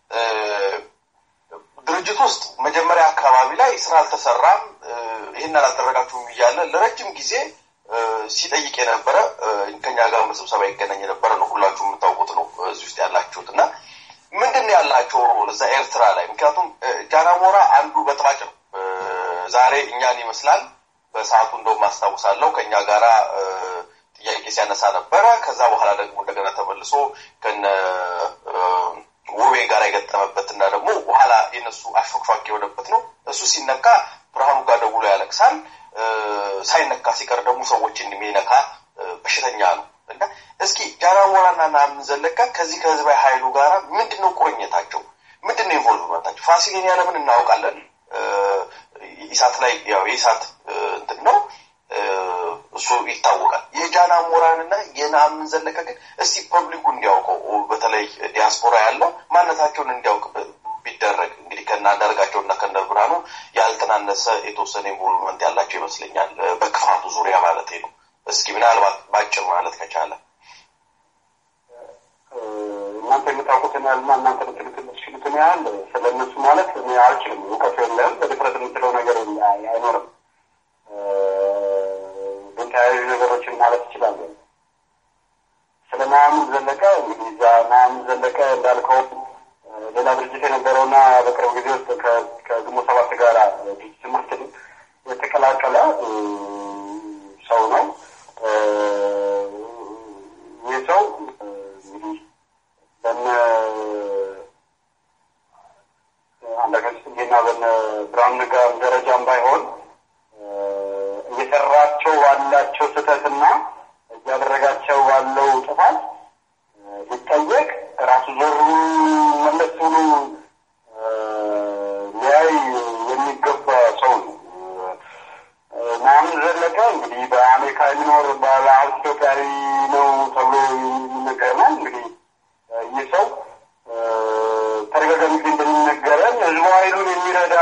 ድርጅት ውስጥ መጀመሪያ አካባቢ ላይ ስራ አልተሰራም፣ ይህን አላደረጋችሁም እያለ ለረጅም ጊዜ ሲጠይቅ የነበረ ከኛ ጋር በስብሰባ ይገናኝ የነበረ ነው። ሁላችሁ የምታውቁት ነው እዚህ ውስጥ ያላችሁት እና ምንድን ነው ያላቸው ሮል እዛ ኤርትራ ላይ? ምክንያቱም ጃናሞራ አንዱ በጥባጭ ነው። ዛሬ እኛን ይመስላል። በሰዓቱ እንደውም አስታውሳለሁ ከእኛ ጋራ ጥያቄ ሲያነሳ ነበረ። ከዛ በኋላ ደግሞ እንደገና ተመልሶ ከነ ውቤ ጋር የገጠመበት እና ደግሞ በኋላ የነሱ አሾክሿክ የሆነበት ነው። እሱ ሲነካ ብርሃኑ ጋር ደውሎ ያለቅሳል። ሳይነካ ሲቀር ደግሞ ሰዎችን የሚነካ በሽተኛ ነው እና እስኪ ጃና ሞራና ናምን ዘለቀ ከዚህ ከህዝባዊ ኃይሉ ጋር ምንድን ነው ቁርኝታቸው? ምንድን ነው ኢንቮልቭመንታቸው? ፋሲሌን ያለምን እናውቃለን። ኢሳት ላይ ያው የኢሳት እንትን ነው እሱ ይታወቃል። የጃና ሞራንና የናምን ዘለቀ ግን እስቲ ፐብሊኩ እንዲያውቀው በተለይ ዲያስፖራ ያለው ማንነታቸውን እንዲያውቅ ቢደረግ እንግዲህ ከነ አንዳርጋቸው እና ከነ ብርሃኑ ያልተናነሰ የተወሰነ ኢንቮልቭመንት ያላቸው ይመስለኛል። በክፋቱ ዙሪያ ማለት ነው። እስኪ ምናልባት ባጭር ማለት ከቻለ እናንተ የምታውቁትን ያህልና እናንተ ልትሉት የምትችሉትን ያህል ስለ እነሱ ማለት እኔ አልችልም። እውቀቱ የለም። በድፍረት የምትለው ነገር አይኖርም። ግን ተያያዥ ነገሮችን ማለት እችላለሁ። ስለ ናምን ዘለቀ እንግዲህ እዛ ናምን ዘለቀ እንዳልከው ሌላ ድርጅት የነበረውና በቅርብ ጊዜ ውስጥ ከግንቦት ሰባት ጋር ድርጅት ትምህርት የተቀላቀለ ሰው ነው። ይህ ሰው እንግዲህ በነ አንዳርጋቸው ጽጌና በነ ብርሃኑ ነጋ ደረጃም ባይሆን እየሰራቸው ባላቸው ስህተትና እያደረጋቸው ባለው ጥፋት ሊጠየቅ ራሱ ዞሩ መለስ ብሎ ሊያይ የሚገባ ሰው ነው። ናምን ዘለቀ እንግዲህ በአሜሪካ የሚኖር ባለሀብት ኢትዮጵያዊ ነው ተብሎ የሚነገር ነው። እንግዲህ ይህ ሰው ተደጋጋሚ ጊዜ እንደሚነገረን ህዝቡ ኃይሉን የሚረዳ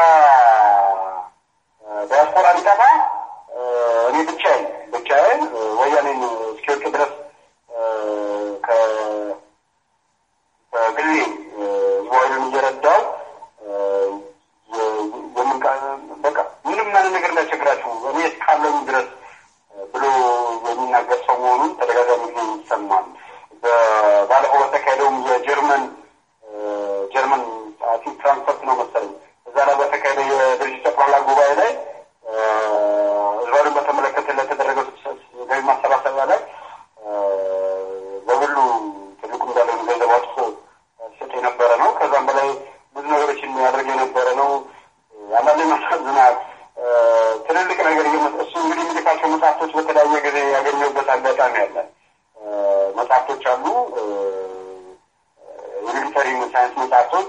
ዲያስፖራ ሊጠፋ እኔ ብቻዬን ብቻዬን ወያኔን እስኪወርቅ ድረስ ከግሌ ህዝቡ ኃይሉን እየረዳ ያሳዝናል። ትልልቅ ነገር እየመጣ እሱ እንግዲህ የሚልካቸው መጽሐፍቶች በተለያየ ጊዜ ያገኘሁበት አጋጣሚ አለ። መጽሐፍቶች አሉ፣ የሚሊተሪ ሳይንስ መጽሐፍቶች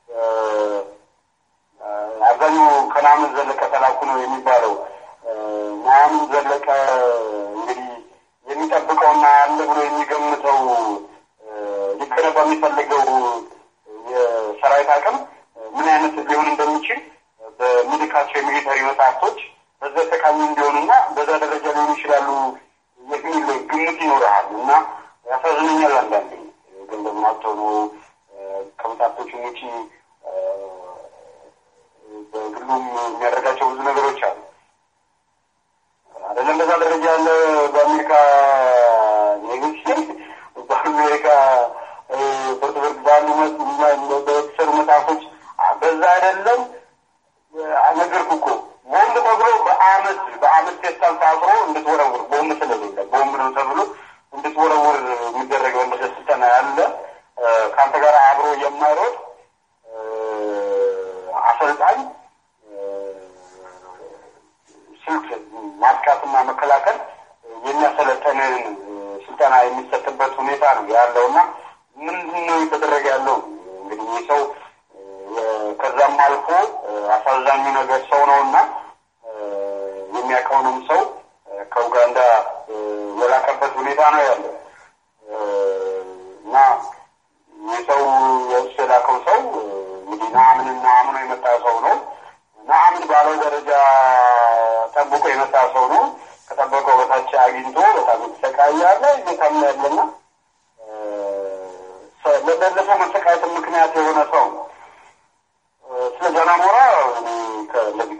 አብዛኛው ከነአምን ዘለቀ ተላኩ ነው የሚባለው። ነአምን ዘለቀ እንግዲህ የሚጠብቀውና አለ ብሎ የሚገምተው ሊገነባ የሚፈልገው የሰራዊት አቅም ምን አይነት ሊሆን እንደሚችል በሚልካቸው የሚሊተሪ መጽሐፍቶች በዛ ጠቃሚ እንዲሆኑና በዛ ደረጃ ሊሆኑ ይችላሉ የሚል ግምት ይኖረሃል እና ያሳዝነኛል። አንዳንዴ ገንዘብ ማጥተው ነው ከመጽሐፍቶቹም ውጪ በግሉም የሚያደርጋቸው ብዙ ነገሮች አሉ። አይደለም በዛ ደረጃ ያለ በአሜሪካ ኔግሲ በአሜሪካ ፍርድ ፍርድ ባሉ በተሰሩ መጽሐፎች በዛ አይደለም ነገርኩ እኮ ቦምብ ተብሎ በአመት በአመት ፌስታል ታስሮ እንድትወረውር ቦምብ ስለሌለ ቦምብ ነው ተብሎ እንድትወረውር የሚደረገው እንደ ስልጠና ያለ ከአንተ ጋር አብሮ የማይሮጥ አሰልጣኝ ስልት ማጥቃትና መከላከል የሚያሰለጠንን ስልጠና የሚሰጥበት ሁኔታ ነው ያለውና ምንድን ነው የተደረገ ያለው? እንግዲህ ይህ ሰው ከዛም አልፎ አሳዛኙ ነገር ሰው ነው እና የሚያውቀውንም ሰው ከኡጋንዳ የላከበት ሁኔታ ነው ያለው እና ይህ ሰው የእሱ የላከው ሰው እንግዲህ ነአምንን ነአምኖ የመጣ ሰው ነው። ነአምን ባለው ደረጃ ጠብቆ የመጣ ሰው ነው። ከጠበቀው በታች አግኝቶ በጣም የተሰቃየ ያለ እየታመ ያለና ለባለፈው መሰቃየት ምክንያት የሆነ ሰው ነው። ስለ ጃናሞራ ከእነዚህ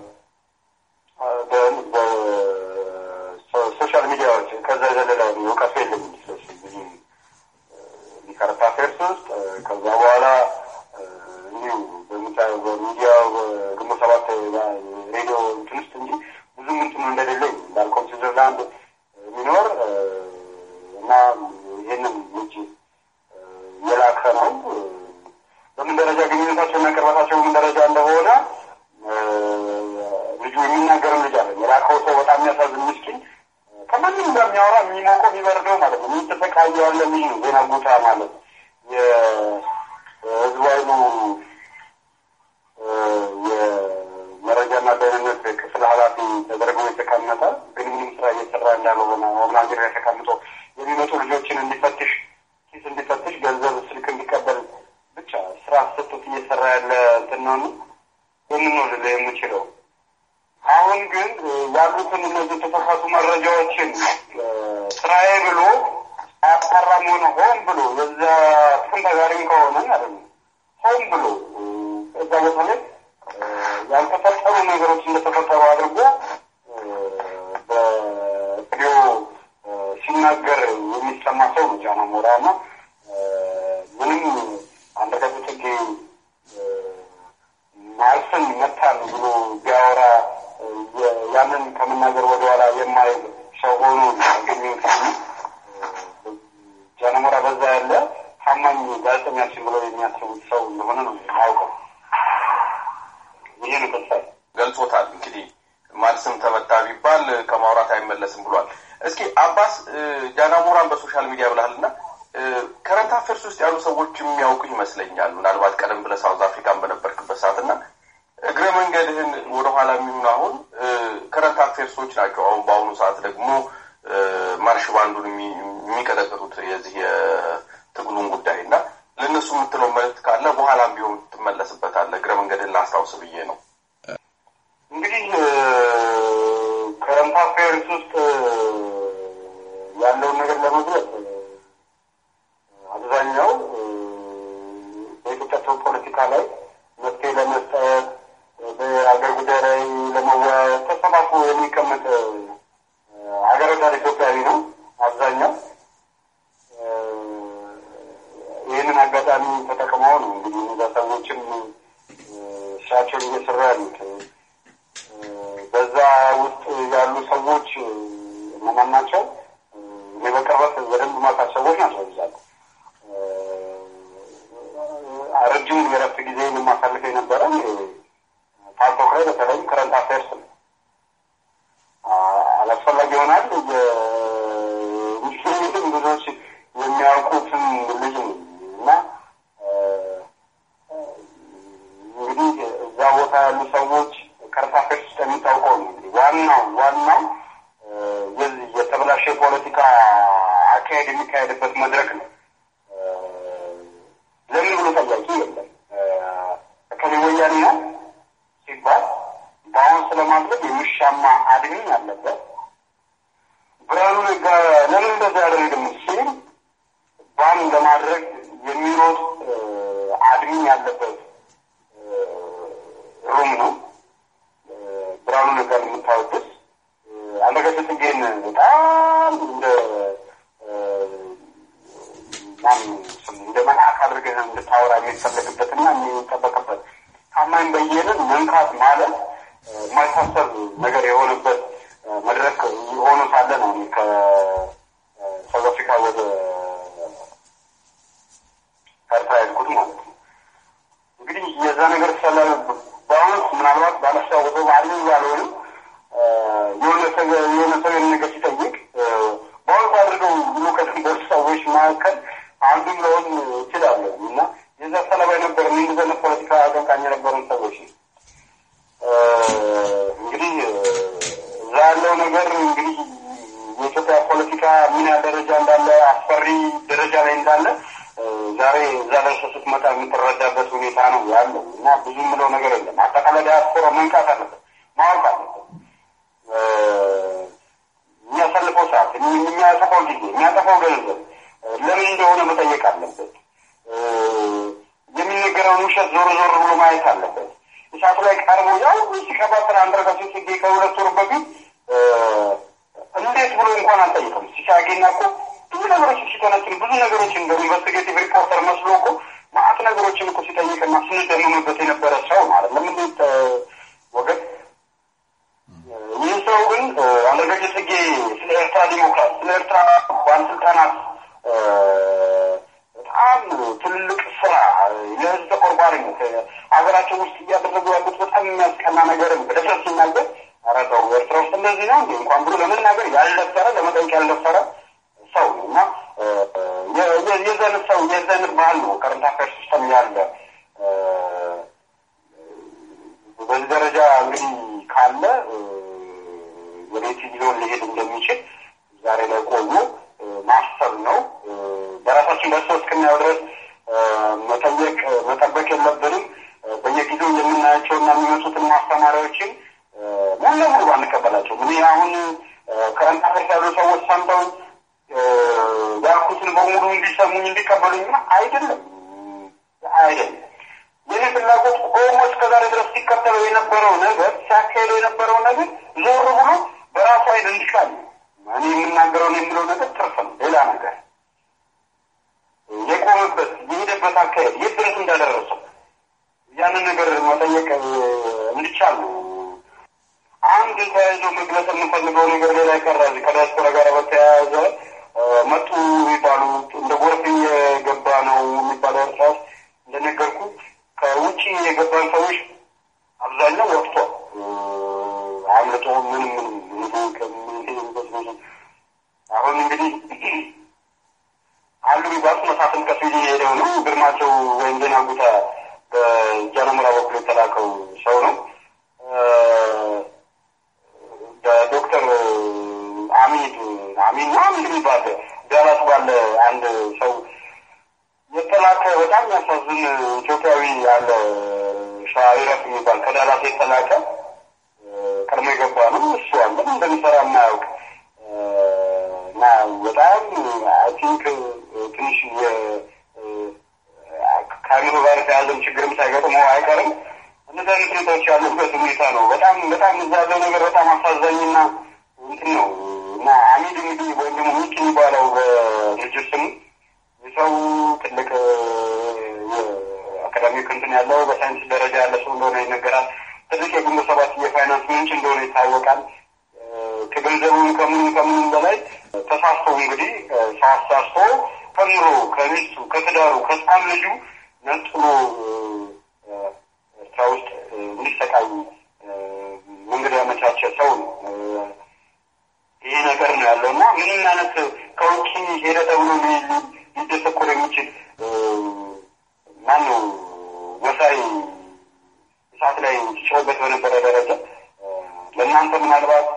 በሶሻል ሚዲያዎች ከዛ የዘለለ እውቀቱ የለም። ስለሱ ብዙ ከረንት አፌርስ ውስጥ ከዛ በኋላ እንዲሁ በሚዲያ ግንቦት ሰባት ሬዲዮ እንትን ውስጥ እንጂ ብዙ ምንትኑ እንደሌለኝ እንዳልከው ስዊዘርላንድ የሚኖር እና ይህንን ውጭ የላከ ነው። በምን ደረጃ ግንኙነታቸው እና ቅርበታቸው በምን ደረጃ እንደሆነ ልጁ የሚናገርም ልጅ አለ። የላከው ሰው በጣም የሚያሳዝን ምስኪን ከማንም ጋር የሚያወራ የሚሞቀው የሚበርደው ማለት ነው። የሚተሰቃየ ያለ ልጅ ነው። ዜና ጉታ ማለት የህዝቡ ኃይሉ የመረጃና ደህንነት ክፍል ኃላፊ ተደርጎ የተቀመጠ ግን ምንም ስራ እየሰራ እንዳልሆነ ሆምላንድ ላይ ተቀምጦ የሚመጡ ልጆችን እንዲፈትሽ ኪስ እንዲፈትሽ ገንዘብ ስልክ እንዲቀበል ብቻ ስራ ሰጡት እየሰራ ያለ እንትን ነው። ይህንን ነው ልልህ የምችለው። አሁን ግን ያሉትን እነዚህ የተሳሳቱ መረጃዎችን ስራዬ ብሎ አያጣራም ሆነ ሆን ብሎ የዛ ጥቅም ተጋሪም ከሆነ ማለት ነው ሆን ብሎ እዛ ቦታ ላይ ያልተፈጠሩ ነገሮች እንደተፈጠሩ አድርጎ በሬዲዮ ሲናገር የሚሰማ ሰው ነው ጃና ሞራ እና ምንም አንደገቱ ጽጌ ማርስን መታን ብሎ ቢያወራ ያንን ከመናገር ወደኋላ የማይል ሰው ሆኖ ያገኘሁት ጃነሞራ በዛ ያለ ታማኝ ጋዜጠኛችን ብለው የሚያስቡት ሰው እንደሆነ ነው የማውቀው። ይሄ ነው ተስፋ ገልጾታል። እንግዲህ ማን ስም ተመታ ቢባል ከማውራት አይመለስም ብሏል። እስኪ አባስ ጃናሞራን በሶሻል ሚዲያ ብልሃልና ከረንት አፌርስ ውስጥ ያሉ ሰዎች የሚያውቁ ይመስለኛል። ምናልባት ቀደም ብለህ ሳውዝ አፍሪካን በነበርክበት ሰዓት እና እግረ መንገድህን ወደኋላ የሚሆን አሁን ከረንት አፌርሶች ናቸው። አሁን በአሁኑ ሰዓት ደግሞ ማርሽ ባንዱን የሚቀጠቅጡት የዚህ የትግሉን ጉዳይ እና ለእነሱ የምትለው መልዕክት ካለ በኋላም ቢሆን ትመለስበታለህ። እግረ መንገድህን ላስታውስ ብዬ ነው። እንግዲህ ከረንት አፌርስ ውስጥ ያለውን ነገር ለመግለጽ አብዛኛው በኢትዮጵያ ፖለቲካ ላይ መፍትሄ ለመስጠት በሀገር ጉዳይ ላይ ለመወያየት ተሰባስቦ የሚቀመጥ ሀገር ወዳድ ኢትዮጵያዊ ነው አብዛኛው። ይህንን አጋጣሚ ተጠቅመው ነው እንግዲህ እነዛ ሰዎችም ስራቸውን እየሰሩ በተለይም ከረንት አፌርስ ነው። አላስፈላጊ ይሆናል ግን ብዙዎች የሚያውቁትም ልጅ ነው እና እንግዲህ እዛ ቦታ ያሉ ሰዎች ከረንት አፌርስ ውስጥ የሚታውቀው ነው እንግዲህ ዋናው ዋናው የዚህ የተበላሸ የፖለቲካ አካሄድ የሚካሄድበት መድረክ ነው። ለምን ብሎ ጠያቂ የለም። እከሌ ወያኔ ነው ሲባል በአሁን ስለማድረግ የሚሻማ አድሚን አለበት። ብርሃኑ ነጋ ለምን እንደዛ ያደረግም ሲል ባን ለማድረግ የሚሮጥ አድሚን ያለበት ሩም ነው። ብርሃኑ ነጋ የምታወድስ አንዳርጋቸው ጽጌን በጣም እንደ ማን እንደ መልአክ አድርገህ እንድታወራ የሚፈለግበትና የሚጠበቅበት ታማኝ በየነን መንካት ማለት የማይታሰብ ነገር የሆነበት መድረክ ሆኖ ሳለ ነው ከሳውዝ አፍሪካ ወደ ኤርትራ ያልኩት ማለት ነው። እንግዲህ የዛ ነገር ስለ በአሁኑ ምናልባት ባለስታወሰው ባህሪ ያልሆንም የሆነ ሰው የሆነ ሰው የሆነ ነገር ሲጠይቅ በአሁኑ አድርገው ብሎ ከድንበር ሰዎች መካከል አንዱም ለሆን እችላለሁ እና የዛ ሰለባ የነበረ እንደዘነ ፖለቲካ አቀንቃኝ የነበረን ሰዎች ነው። እንግዲህ እዛ ያለው ነገር እንግዲህ የኢትዮጵያ ፖለቲካ ምን ያህል ደረጃ እንዳለ አስፈሪ ደረጃ ላይ እንዳለ ዛሬ እዛ ደርሰ ስትመጣ የምትረዳበት ሁኔታ ነው ያለው እና ብዙ የምለው ነገር የለም። አጠቃላይ ዲያስፖራ መንቃት አለበት፣ ማወቅ አለበት። የሚያሳልፈው ሰዓት፣ የሚያጠፋው ጊዜ፣ የሚያጠፋው ገንዘብ ለምን እንደሆነ መጠየቅ አለበት። የሚነገረውን ውሸት ዞር ዞር ብሎ ማየት አለበት። እሳቱ ላይ ቀርቦ ያው ሲቀባጥር አንዳርጋቸው ጽጌ ከሁለት ወር በፊት እንዴት ብሎ እንኳን አልጠይቅም። ሲሻጌና እኮ ብዙ ነገሮች ሲተነትን ብዙ ነገሮች እንደ ኢንቨስቲጌቲቭ ሪፖርተር መስሎ እኮ ማአት ነገሮችን እኮ ሲጠይቅና ስንደምምበት የነበረ ሰው ማለት ለምን ወገን ይህ ሰው ግን አንዳርጋቸው ጽጌ ስለ ኤርትራ ዲሞክራት ስለ ኤርትራ ባለስልጣናት በጣም ትልቅ ስራ ለህዝብ ተቆርቋሪነት ሀገራቸው ውስጥ እያደረጉ ያሉት በጣም የሚያስቀና ነገርም በደፍረት ሲናገር ኧረ ተው ኤርትራ ውስጥ እንደዚህ ነው እንዲ እንኳን ብሎ ለመናገር ያልደፈረ ለመጠየቅ ያልደፈረ ሰው ነው እና የዘንብ ሰው የዘንብ ባህል ነው ከረንት አፌርስ ሲስተም ያለ በዚህ ደረጃ እንግዲህ ካለ ወዴት ሊሆን ሊሄድ እንደሚችል ዛሬ ላይ ቆዩ ማሰብ ነው። በራሳችን በሰው እስክናየው ድረስ መጠየቅ መጠበቅ የለብንም። በየጊዜው የምናያቸውና የሚመጡትን ማስተማሪያዎችን ሙሉ ለሙሉ አንቀበላቸው። እኔ አሁን ከረንት አፌርስ ያሉ ሰዎች ሰምተው ያልኩትን በሙሉ እንዲሰሙኝ እንዲቀበሉኝ አይደለም አይደለም። የኔ ፍላጎት ኦሞ እስከዛሬ ድረስ ሲከተለው የነበረው ነገር ሲያካሄደው የነበረው ነገር ዞር ብሎ በራሱ አይን እንዲቃል እኔ የምናገረውን የሚለው ነገር ትርፍ ነው። ሌላ ነገር የቆመበት የሄደበት አካሄድ የት ድረስ እንዳደረሰው ያንን ነገር መጠየቅ እንዲቻል ነው። አንድ ተያይዞ መግለጽ የምንፈልገው ነገር ሌላ የቀረ ከዲያስፖራ ጋር በተያያዘ መጡ የሚባሉ እንደ ጎርፍ እየገባ ነው የሚባለው ኤርትራ ውስጥ እንደነገርኩ ከውጭ የገባን ሰዎች አብዛኛው ወጥቷል። አምልጦ ምንም ምንም አሁን እንግዲህ አሉ የሚባሉት መሳፍንት ከስዊድ የሄደው ነው። ግርማቸው ወይም ዜና ጉታ በጃነሞራ በኩል የተላከው ሰው ነው። በዶክተር አሚድ አሚን ነው አሚድ የሚባል ዳላስ ባለ አንድ ሰው የተላከ በጣም ያሳዝን ኢትዮጵያዊ ያለ ሻይረፍ የሚባል ከዳላስ የተላከ ቀድሞ የገባ ነው። እሱ አለ እንደሚሰራ የማያውቅ እና በጣም አይ ቲንክ ትንሽ ከአእምሮ ጋር የተያዘም ችግርም ሳይገጥመው አይቀርም። እነዚህ አይነት ሁኔታዎች ያሉበት ሁኔታ ነው። በጣም በጣም እዛ ያለው ነገር በጣም አሳዛኝና እንትን ነው እና አሚድ እንግዲህ ወይም ደግሞ ሚኪ የሚባለው በድርጅት ስሙ የሰው ትልቅ አካዳሚክ እንትን ያለው በሳይንስ ደረጃ ያለ ሰው እንደሆነ ይነገራል። ትልቅ የግንቦት ሰባት የፋይናንስ ምንጭ እንደሆነ ይታወቃል። ከገንዘቡም ከምንም ከምንም በላይ ተሳስቶ እንግዲህ ሰው አሳስቶ ከምሮ ከሚስቱ ከትዳሩ ከህፃን ልጁ ነጥሎ ኤርትራ ውስጥ እንዲሰቃይ አይነት ከውጭ ሄደ ተብሎ ሊደሰኮር የሚችል ማን ነው መሳይ እሳት ላይ ሲጮህበት በነበረ ደረጃ ለእናንተ ምናልባት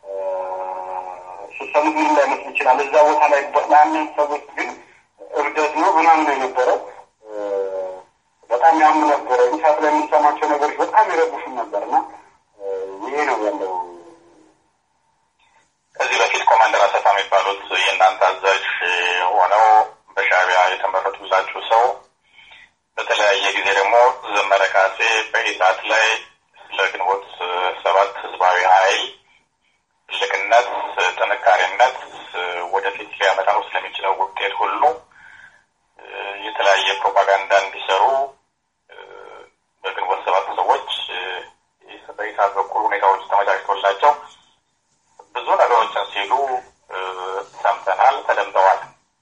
ስትሰሙት ምን ላይመስል ይችላል። እዛ ቦታ ላይ ለአንዳንድ ሰዎች ግን እብደት ነው ምናምን የነበረው በጣም ያም ነበረ። እሳት ላይ የምንሰማቸው ነገሮች በጣም ይረብሹን ነበር እና ይሄ ነው ያለው። ከዚህ በፊት ኮማንደር አሰፋ የሚባሉት የእናንተ አዛዥ ሆነው በሻዕቢያ የተመረጡላችሁ ሰው በተለያየ ጊዜ ደግሞ ዘመረ ካሴ በኢሳት ላይ ስለ ግንቦት ሰባት ህዝባዊ ኃይል ትልቅነት፣ ጥንካሬነት ወደፊት ሊያመጣው ስለሚችለው ውጤት ሁሉ የተለያየ ፕሮፓጋንዳ እንዲሰሩ በግንቦት ሰባት ሰዎች በኢሳት በኩል ሁኔታዎች ተመቻችቶላቸው ብዙ ነገሮችን ሲሉ ሰምተናል፣ ተደምጠዋል።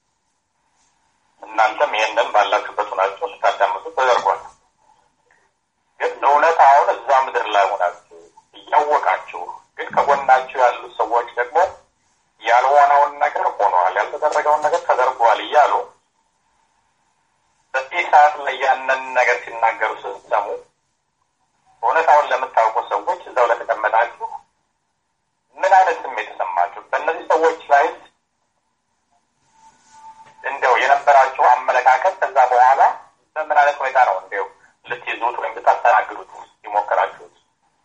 እናንተም ይህንን ባላችሁበት ሆናችሁ ስታዳምጡ ተደርጓል። ግን እውነታውን እዛ ምድር ላይ ሆናችሁ እያወቃችሁ ግን ከጎናችሁ ያሉት ሰዎች ደግሞ ያልሆነውን ነገር ሆነዋል፣ ያልተደረገውን ነገር ተደርጓል እያሉ በኢሳት ላይ ያንን ነገር ሲናገሩ ስትሰሙ እውነታውን ለምታውቁ ሰዎች እዛው ለተቀመጣችሁ ምን አይነት ስሜት ተሰማችሁ? በእነዚህ ሰዎች ላይ እንዲያው የነበራችሁ አመለካከት ከዛ በኋላ በምን አይነት ሁኔታ ነው እንዲያው ልትይዙት ወይም ልታስተናግዱት የሞከራችሁት?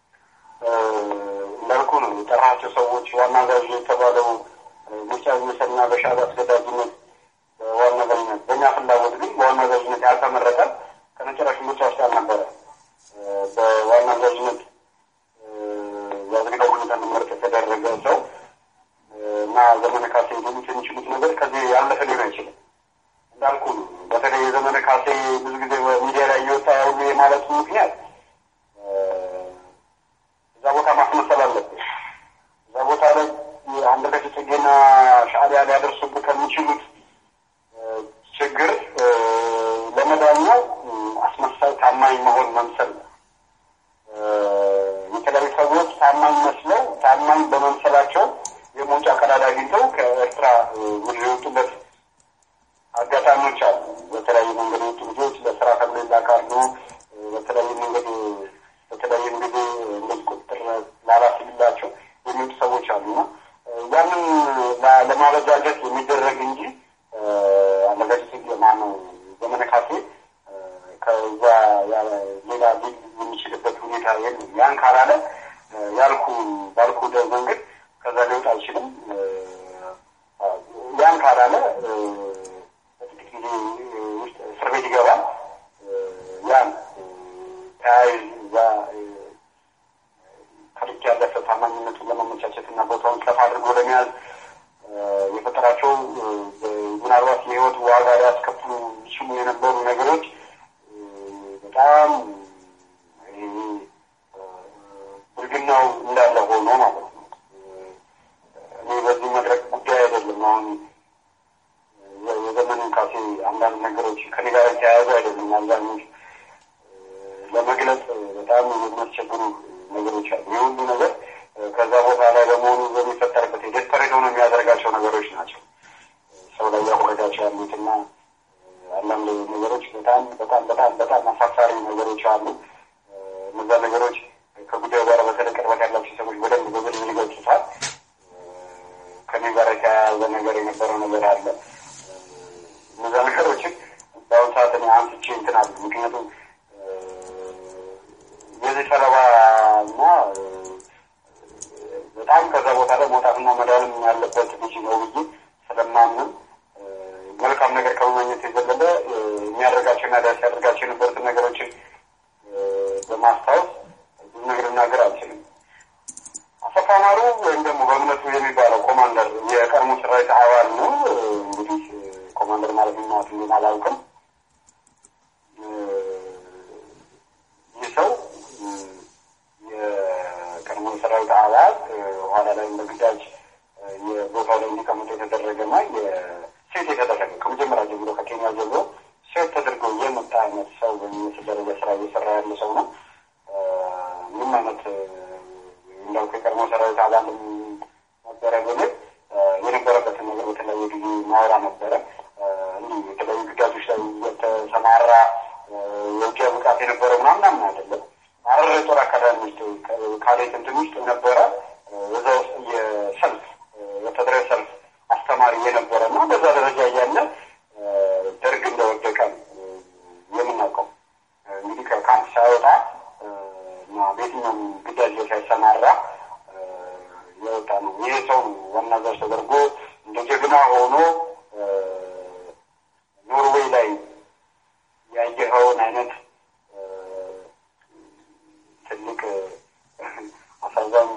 እንዳልኩ ነው የጠራቸው ሰዎች ዋና አዛዥ የተባለው ምርጫ ሚሰና በሻዕቢያ አስገዳጅነት በዋና አዛዥነት በእኛ ፍላጎት ግን በዋና አዛዥነት ያልተመረጠ ከመጨረሻ ምርጫ ውስጥ ያልነበረ በዋና አዛዥነት የአስገዳጅ ሁኔታ እንዲመረጥ የተደረገ ሰው እና ዘመነ ካሴ ሊሉት የሚችሉት ነገር ከዚህ ያለፈ ሊሆን አይችልም። እንዳልኩ ነው። በተለይ የዘመነ ካሴ ብዙ ጊዜ በሚዲያ ላይ እየወጣ ሁሉ የማለቱ ምክንያት እዛ ቦታ ማስመሰል አለብን። እዛ ቦታ ላይ አንዳርጋቸው ጽጌና ሻዕቢያ ሊያደርሱብህ ከሚችሉት ችግር ለመዳኛው አስመሳይ ታማኝ መሆን መምሰል ነው። የተለያዩ ሰዎች ታማኝ መስለው ታማኝ በመምሰላቸው የመውጫ ቀዳዳ አግኝተው ከኤርትራ ምድር የወጡበት አጋጣሚዎች አሉ። በተለያየ መንገድ የወጡ ልጆች ለስራ ተብሎ ይላካሉ። በተለያየ መንገድ በተለያየ ጊዜ እንደዚህ ቁጥጥር ላላ ሲልላቸው የሚወጡ ሰዎች አሉና ያንን ለማበጃጀት የሚደረግ እንጂ አንዳርጋቸው ጽጌ ማነው ዘመነ ካሴ ከዛ ሌላ ሊል የሚችልበት ሁኔታ የለም። ያን ካላለ ያልኩ ባልኩ መንገድ ከዛ ሊወጣ አይችልም። ያን ካላለ በጥቂት ጊዜ ውስጥ እስር ቤት ይገባል። ያን ተያይዝ እዛ ከልክ ያለፈ ታማኝነቱን ለማመቻቸት እና ቦታውን ከፍ አድርጎ ለመያዝ የፈጠራቸው ምናልባት የህይወት ዋጋ ሊያስከፍሉ ይችሉ የነበሩ ነገሮች በጣም ብልግናው እንዳለ ሆኖ ማለት ነው። እኔ በዚህ መድረክ ጉዳይ አይደለም አሁን የዘመንን ካሴ አንዳንድ ነገሮች ከኔ ጋር የተያያዙ አይደለም። አብዛኞች ለመግለጽ በጣም የሚያስቸግሩ ነገሮች አሉ። ይህ ሁሉ ነገር ከዛ ቦታ ላይ በመሆኑ በሚፈጠርበት ዴስፐሬት ሆኖ የሚያደርጋቸው ነገሮች ናቸው። ሰው ላይ ያወረዳቸው ያሉትና አንዳንድ ነገሮች በጣም በጣም በጣም በጣም አሳፋሪ ነገሮች አሉ። እነዛ ነገሮች ከጉዳዩ ጋር በተለይ ቅርበት ያላቸው ሰዎች በደንብ በዝርዝር ይገልጹታል። ከኔ ጋር የተያያዘ ነገር የነበረው ነገር አለ። እነዛ ነገሮችን በአሁኑ ሰዓት እኔ አንስቼ እንትን አሉ። ምክንያቱም የዚህ ሰለባ እና በጣም ከዛ ቦታ ላይ መውጣትና መዳንም ያለበት ልጅ ነው ብዬ ስለማምን መልካም ነገር ከመመኘት የዘለለ የሚያደርጋቸው እና ዳስ ያደርጋቸው የነበሩትን ነገሮችን በማስታወስ ብዙ ነገር ልናገር አልችልም። አሰፋ ማሩ ወይም ደግሞ በእምነቱ የሚባለው ኮማንደር የቀድሞ ሰራዊት አባል ነው። እንግዲህ ኮማንደር ማለት ምናት ምን አላውቅም። ይህ ሰው የቀድሞ ሰራዊት አባል ኋላ ላይ በግዳጅ የቦታው ላይ እንዲቀመጡ የተደረገና ሴት የተደረገ ከመጀመሪያ ጀምሮ ከኬንያ ጀምሮ ሴት ተደርገው የመጣ አይነት ሰው በሚመስል ደረጃ ስራ እየሰራ ያለ ሰው ነው። ምንም አይነት እንዳልኩ የቀድሞ ሰራዊት አባል ነበረ ብልህ የነበረበትን ነገር በተለይ እንትን ውስጥ የነበረ እዛ ውስጥ የሰልፍ ወታደራዊ ሰልፍ አስተማሪ የነበረ እና በዛ ደረጃ እያለ ደርግ እንደወደቀ የምናውቀው እንግዲህ ከካምፕ ሳይወጣ እና በየትኛውም ግዳጅ ሳይሰማራ የወጣ ነው። ይህ ሰው ዋና ዘር ተደርጎ እንደ ጀግና ሆኖ ኖርዌይ ላይ ያየኸውን አይነት ትልቅ አሳዛኝ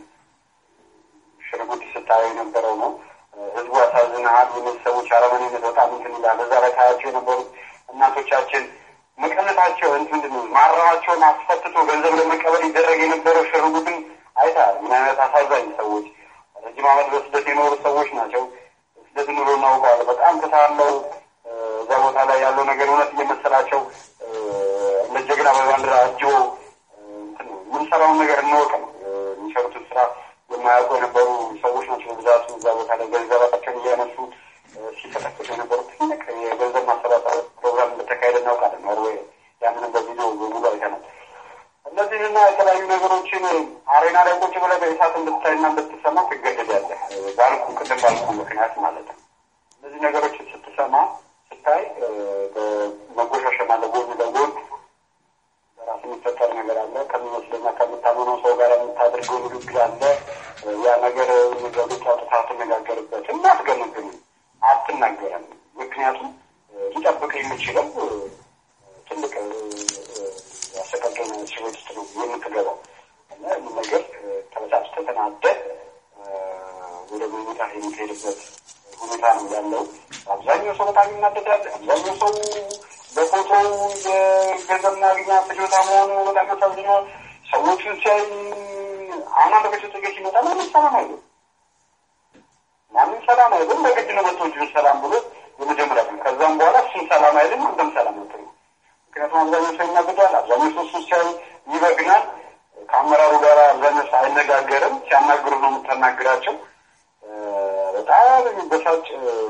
ሽርጉድ ስታየው የነበረው ነው። ህዝቡ ያሳዝንሃል። የቤተሰቦች አረመኔነት በጣም እንትን ይላል። እዛ ላይ ታያቸው የነበሩት እናቶቻችን መቀነታቸው እንትን ማረማቸውን አስፈትቶ ገንዘብ ለመቀበል ይደረግ የነበረው ሽርጉድን አይተሃል። ምን አይነት አሳዛኝ ሰዎች፣ ረጅም ዓመት በስደት የኖሩ ሰዎች ናቸው። ስደት ኑሮ እናውቀዋለን። በጣም ተሳለው እዛ ቦታ ላይ ያለው ነገር እውነት እየመሰላቸው እንደ ጀግና በባንዲራ አጅቦ የምንሰራውን ነገር እንወቅ ነው የሚሰሩትን ስራ የማያውቁ የነበሩ ሰዎች ናቸው በብዛቱ እዛ ቦታ ላይ ገንዘባቸውን እያነሱ ሲፈተፍቱ የነበሩ ትልቅ የገንዘብ ማሰባሰብ ፕሮግራም እንደተካሄደ እናውቃለን። ኖርዌይ ያንንም በቪዲዮ በሙሉ አይተናል። እነዚህና የተለያዩ ነገሮችን አሬና ላይ ቁጭ ብለህ በእሳት እንድታይና እንድትሰማ ትገደዳለህ። ባልኩ ቅድም ባልኩ ምክንያት ማለት ነው። እነዚህ ነገሮችን ስትሰማ ስታይ በመጎሻሸም አለ ጎን ለጎን በራስ የሚፈጠር ነገር አለ። ከሚመስለኛ ከምታመነው ሰው ጋር የምታደርገው ንግግር አለ። ያ ነገር ነገሮች አውጥታ አትነጋገርበትም፣ አትገመግምም፣ አትናገረም። ምክንያቱም ሊጠብቅ የሚችለው ትልቅ አሰቃቂ ስቤት ውስጥ ነው የምትገባው እና ይህ ነገር ተበሳጭተህ ተናደህ ወደ መኝታ የምትሄድበት ሁኔታ ነው ያለው። አብዛኛው ሰው በጣም ይናደዳል። አብዛኛው ሰው በፎቶ የገንዘብ ማግኛ ፍጆታ መሆኑ በጣም ያሳዝነዋል። ሰዎቹን ሲያይ አሁን አንድ ቤት ጥጌ ሲመጣ ማንም ሰላም አይልም። ማንም ሰላም አይልም። በግድ ነው መቶ እጁን ሰላም ብሎ የመጀመሪያ ቀን ከዛም በኋላ እሱም ሰላም አይልም፣ አንተም ሰላም አትልም። ምክንያቱም አብዛኛው ሰው ይናደዳል። አብዛኛው ሰው እሱን ሲያይ ይበግናል። ከአመራሩ ጋር አብዛኛው ሰው አይነጋገርም። ሲያናግሩ ነው የምታናግራቸው። በጣም የሚበሳጭ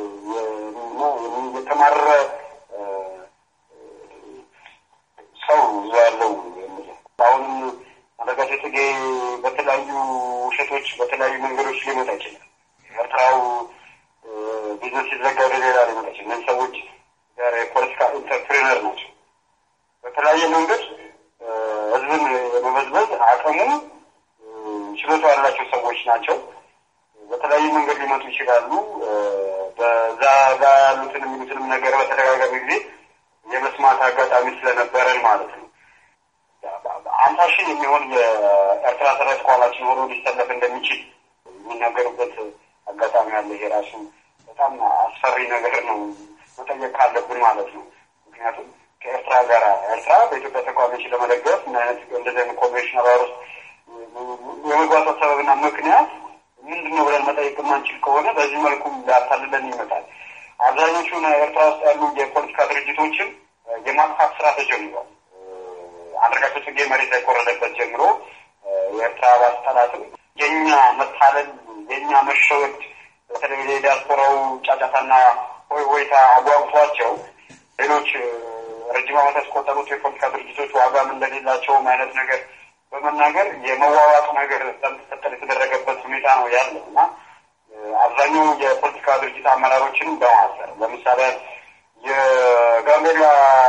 የተማረረ ሰው እዛ ያለው አሁንም አንዳርጋቸው ጽጌ በተለያዩ ውሸቶች በተለያዩ መንገዶች ሊመጣ ይችላል። ኤርትራው ቢዝነስ ሲዘጋ ወደ ሌላ ሊመጣ ይችላል። እነዚህ ሰዎች ጋር የፖለቲካ ኢንተርፕሪነር ናቸው። በተለያየ መንገድ ህዝብን የመበዝበዝ አቅሙ ችሎታ ያላቸው ሰዎች ናቸው። በተለያየ መንገድ ሊመጡ ይችላሉ። በዛ ጋ ያሉትን የሚሉትንም ነገር በተደጋጋሚ ጊዜ የመስማት አጋጣሚ ስለነበረን ማለት ነው። አምሳ ሺህ የሚሆን የኤርትራ ሰራዊት ከኋላችን ሆኖ ሊሰለፍ እንደሚችል የሚናገሩበት አጋጣሚ አለ። ይሄ ራሱ በጣም አስፈሪ ነገር ነው፣ መጠየቅ ካለብን ማለት ነው። ምክንያቱም ከኤርትራ ጋር ኤርትራ በኢትዮጵያ ተቃዋሚዎችን ለመደገፍ ምን አይነት እንደዚህ አይነት ኮንቬንሽን አባር ውስጥ የመግባቷ ሰበብና ምክንያት ምንድን ነው ብለን መጠየቅ የማንችል ከሆነ በዚህ መልኩም ሊያታልለን ይመጣል። አብዛኞቹን ኤርትራ ውስጥ ያሉ የፖለቲካ ድርጅቶችን የማጥፋት ስራ ተጀምሯል። አንዳርጋቸው ጽጌ መሬት ላይ ከወረደበት ጀምሮ የኤርትራ ባለስልጣናትም የእኛ መታለል የእኛ መሸወድ በተለይ የዲያስፖራው ጫጫታና ሆይ ሆይታ አጓጉቷቸው ሌሎች ረጅም ዓመት ያስቆጠሩት የፖለቲካ ድርጅቶች ዋጋም እንደሌላቸውም አይነት ነገር በመናገር የመዋዋጡ ነገር ለምትፈጠር የተደረገበት ሁኔታ ነው ያለው እና አብዛኛው የፖለቲካ ድርጅት አመራሮችን በማሰር ለምሳሌ የጋምቤላ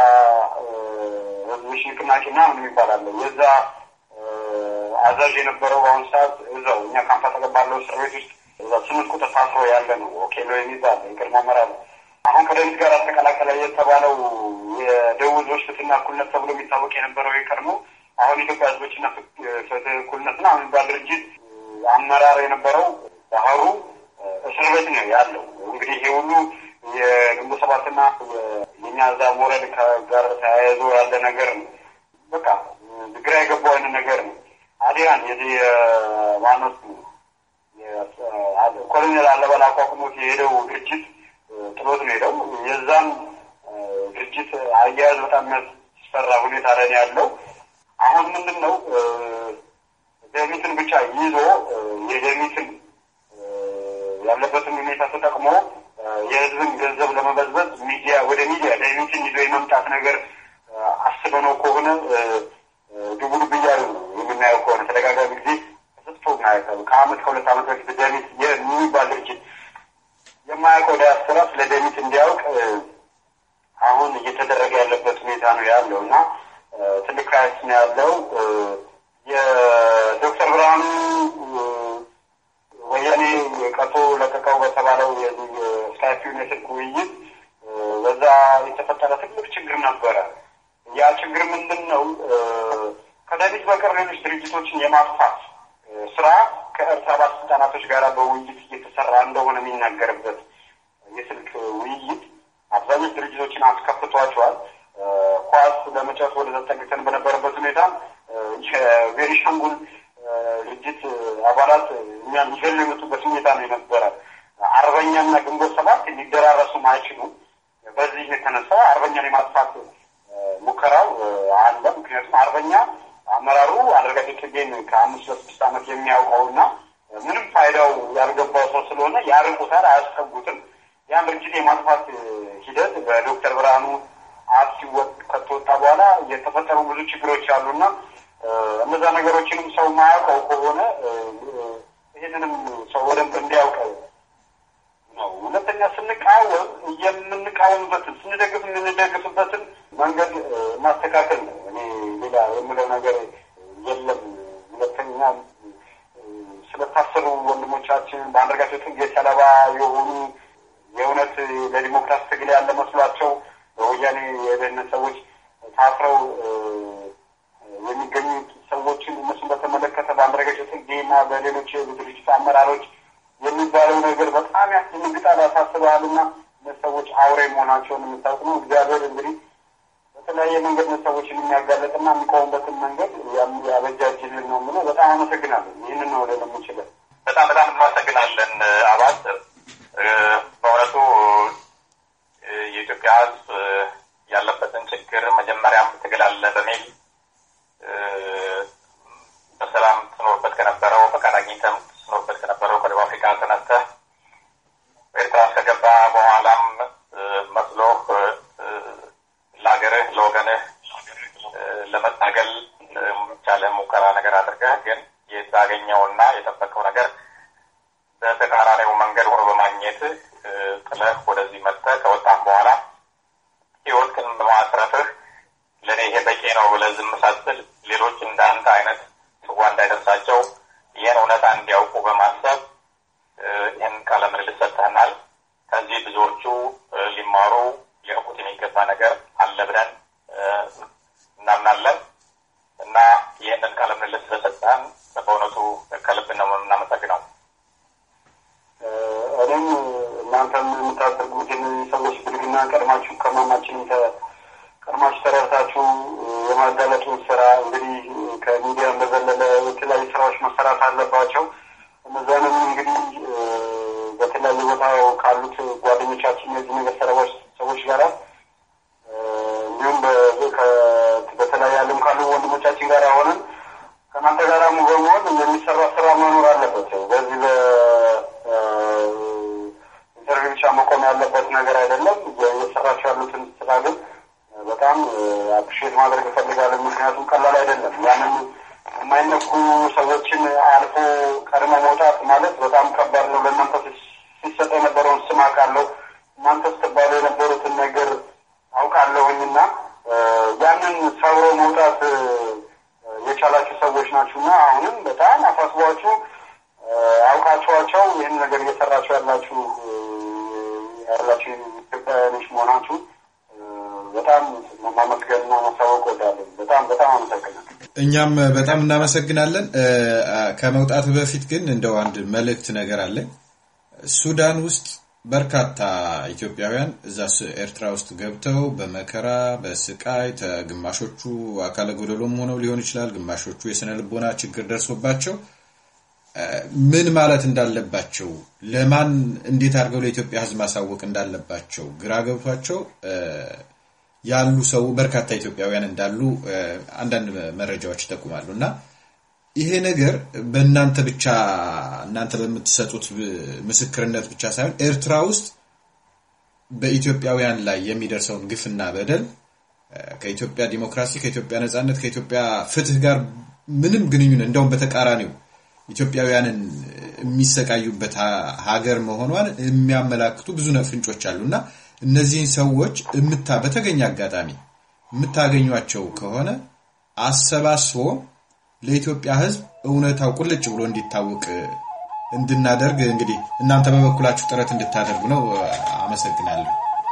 ህዝቦች ንቅናቄ ምናምን ይባላል የዛ አዛዥ የነበረው በአሁኑ ሰዓት እዛው እኛ ካምፓ ተገባለው እስር ቤት ውስጥ እዛ ስምንት ቁጥር ታስሮ ያለ ነው። ኦኬሎ የሚባል የቅድሞ አመራር አሁን ከደምስ ጋር ተቀላቀለ የተባለው የደቡብ ህዝቦች ፍትህና እኩልነት ተብሎ የሚታወቅ የነበረው የቀድሞ አሁን ኢትዮጵያ ህዝቦችና ፍትህ እኩልነትና የሚባል ድርጅት አመራር የነበረው ባህሩ እስር ቤት ነው ያለው። እንግዲህ ይሄ ሁሉ የግንቦት ሰባትና የኛ እዛ ሞረድ ጋር ተያይዞ ያለ ነገር ነው። በቃ ግራ የገባው አይነት ነገር ነው። አዲያን የዚህ ማኖስ ኮሎኔል አለበል አቋቁሞት የሄደው ድርጅት ጥሎት ነው ሄደው። የዛም ድርጅት አያያዝ በጣም የሚያስፈራ ሁኔታ ላይ ያለው አሁን ምንድን ነው ደሚትን ብቻ ይዞ የደሚትን ያለበትን ሁኔታ ተጠቅሞ የህዝብን ገንዘብ ለመበዝበዝ ሚዲያ ወደ ሚዲያ ደሚትን ይዞ የመምጣት ነገር አስበነው ከሆነ ድቡድብ እያሉ ነው የምናየው ከሆነ ተደጋጋሚ ጊዜ የማያውቀው ከአመት ከሁለት አመት በፊት ደሚት የሚባል ድርጅት የማያውቀው ዲያስፖራ ስለ ደሚት እንዲያውቅ አሁን እየተደረገ ያለበት ሁኔታ ነው ያለው እና ትልቅ ክራይስ ነው ያለው። የዶክተር ብርሃኑ ወያኔ ቀርቶ ለቀቀው በተባለው የስካይፒውን የስልክ ውይይት በዛ የተፈጠረ ትልቅ ችግር ነበረ። ያ ችግር ምንድን ነው? ከደሚት በቀር ሌሎች ድርጅቶችን የማጥፋት ስራ ከኤርትራ ባለስልጣናቶች ጋር በውይይት እየተሰራ እንደሆነ የሚናገርበት የስልክ ውይይት አብዛኞች ድርጅቶችን አስከፍቷቸዋል። ኳስ ለመጫወት ወደ ተጠግተን በነበረበት ሁኔታ የቤኒሻንጉል ድርጅት አባላት እኛን ይገሉ የመጡበት ሁኔታ ነው የነበረ። አርበኛና ግንቦት ሰባት ሊደራረሱም አይችሉም። በዚህ የተነሳ አርበኛን የማጥፋት ሙከራው አለ። ምክንያቱም አርበኛ አመራሩ አንዳርጋቸው ጽጌን ከአምስት ለስድስት ዓመት የሚያውቀውና ምንም ፋይዳው ያልገባው ሰው ስለሆነ ያርቁታል፣ አያስጠጉትም። ያን ድርጅት የማጥፋት ሂደት በዶክተር ብርሃኑ አፍ ሲወጥ ከተወጣ በኋላ የተፈጠሩ ብዙ ችግሮች አሉና እነዛ ነገሮችንም ሰው ማያውቀው ከሆነ ይህንንም ሰው በደንብ እንዲያውቅ ነው። ሁለተኛ ስንቃወም የምንቃወምበትን ስንደግፍ የምንደግፍበትን መንገድ ማስተካከል ነው። እኔ ሌላ የምለው ነገር የለም። ሁለተኛ ስለታሰሩ ወንድሞቻችን በአንዳርጋቸው ጽጌ ሰለባ የሆኑ የእውነት ለዲሞክራሲ ትግል ያለ መስሏቸው በወያኔ የደህንነት ሰዎች ታስረው የሚገኙ ሰዎችን እነሱን በተመለከተ በአንዳርጋቸው ጽጌና በሌሎች ድርጅት አመራሮች የሚባለው ነገር በጣም ያስደነግጣል፣ ያሳስባል እና ሰዎች አውሬ መሆናቸውን የምታውቅ ነው። እግዚአብሔር እንግዲህ በተለያየ መንገድ ሰዎችን የሚያጋለጥና የሚቆሙበትን መንገድ ያበጃጅልን ነው የምለው። በጣም አመሰግናለን። ይህንን ነው ለ የምችለን። በጣም በጣም እናመሰግናለን አባት። በእውነቱ የኢትዮጵያ ሕዝብ ያለበትን ችግር መጀመሪያም ትግል አለ በሚል በሰላም ትኖርበት ከነበረው ፈቃድ አግኝተም ትኖርበት ከነበረው ከደቡብ አፍሪካ ተነስተህ ኤርትራ እስከገባ በኋላም መስሎህ ለሀገርህ ለወገንህ ለመታገል ቻለ ሙከራ ነገር አድርገህ ግን የታገኘውና የጠበቀው ነገር በተቃራኒው መንገድ ሆኖ በማግኘት ጥለህ ወደዚህ መጥተህ ከወጣም በኋላ ህይወትህን በማትረፍህ ለእኔ ይሄ በቂ ነው ብለህ ዝም ሳትል ሌሎች እንደ አንተ አይነት ጽዋ እንዳይደርሳቸው ይህን እውነታ እንዲያውቁ በማሰብ ይህን ቃለ ምልልስ ሰጥተህናል። ከዚህ ብዙዎቹ ሊማሩ ሊያውቁት የሚገባ ነገር አለ ብለን እናምናለን እና ይህንን ቃለ ምልልስ ስለሰጠህን በእውነቱ ከልብ ነው የምናመሰግነው። እኔም እናንተም የምታደርጉትን ሰዎች ብልግና ቀድማችሁ ከማማችን ቀድማችሁ ተረድታችሁ የማጋለጡን ስራ እንግዲህ ከሚዲያም በዘለለ የተለያዩ ስራዎች መሰራት አለባቸው። እነዛንም እንግዲህ በተለያዩ ቦታ ካሉት ጓደኞቻችን የዚህ ነገር ሰለባዎች ሰዎች ጋር እንዲሁም በተለያየ ዓለም ካሉ ወንድሞቻችን ጋር ሆነን ከእናንተ ጋር በመሆን የሚሰራ ስራ መኖር አለበት። በዚህ በኢንተርቪው ብቻ መቆም ያለበት ነገር አይደለም። እየሰራችሁ ያሉትን ስራ ግን በጣም አፕሪሼት ማድረግ እፈልጋለሁ። ምክንያቱም ቀላል አይደለም። ያንን የማይነኩ ሰዎችን አልፎ ቀድሞ መውጣት ማለት በጣም ከባድ ነው። ለእናንተ ሲሰጥ የነበረውን ስም አውቃለሁ። እናንተ ስትባሉ የነበሩትን ነገር አውቃለሁኝ እና ያንን ሰብሮ መውጣት የቻላችሁ ሰዎች ናችሁ እና አሁንም በጣም አሳስቧችሁ አውቃችኋቸው ይህን ነገር እየሰራችሁ ያላችሁ ያላችሁ ኢትዮጵያውያኖች መሆናችሁ በጣም ማመስገንና ማሳወቅ ወዳለን። በጣም በጣም አመሰግናለሁ። እኛም በጣም እናመሰግናለን። ከመውጣቱ በፊት ግን እንደው አንድ መልእክት ነገር አለ። ሱዳን ውስጥ በርካታ ኢትዮጵያውያን እዛ ኤርትራ ውስጥ ገብተው በመከራ በስቃይ ግማሾቹ አካለ ጎደሎም ሆነው ሊሆን ይችላል፣ ግማሾቹ የስነ ልቦና ችግር ደርሶባቸው ምን ማለት እንዳለባቸው ለማን እንዴት አድርገው ለኢትዮጵያ ሕዝብ ማሳወቅ እንዳለባቸው ግራ ገብቷቸው ያሉ ሰው በርካታ ኢትዮጵያውያን እንዳሉ አንዳንድ መረጃዎች ይጠቁማሉ እና ይሄ ነገር በእናንተ ብቻ እናንተ በምትሰጡት ምስክርነት ብቻ ሳይሆን ኤርትራ ውስጥ በኢትዮጵያውያን ላይ የሚደርሰውን ግፍና በደል ከኢትዮጵያ ዲሞክራሲ፣ ከኢትዮጵያ ነጻነት፣ ከኢትዮጵያ ፍትህ ጋር ምንም ግንኙነት እንደውም በተቃራኒው ኢትዮጵያውያንን የሚሰቃዩበት ሀገር መሆኗን የሚያመላክቱ ብዙ ፍንጮች አሉ እና እነዚህን ሰዎች በተገኘ አጋጣሚ የምታገኟቸው ከሆነ አሰባስቦ ለኢትዮጵያ ሕዝብ እውነታው ቁልጭ ብሎ እንዲታወቅ እንድናደርግ እንግዲህ እናንተ በበኩላችሁ ጥረት እንድታደርጉ ነው። አመሰግናለሁ።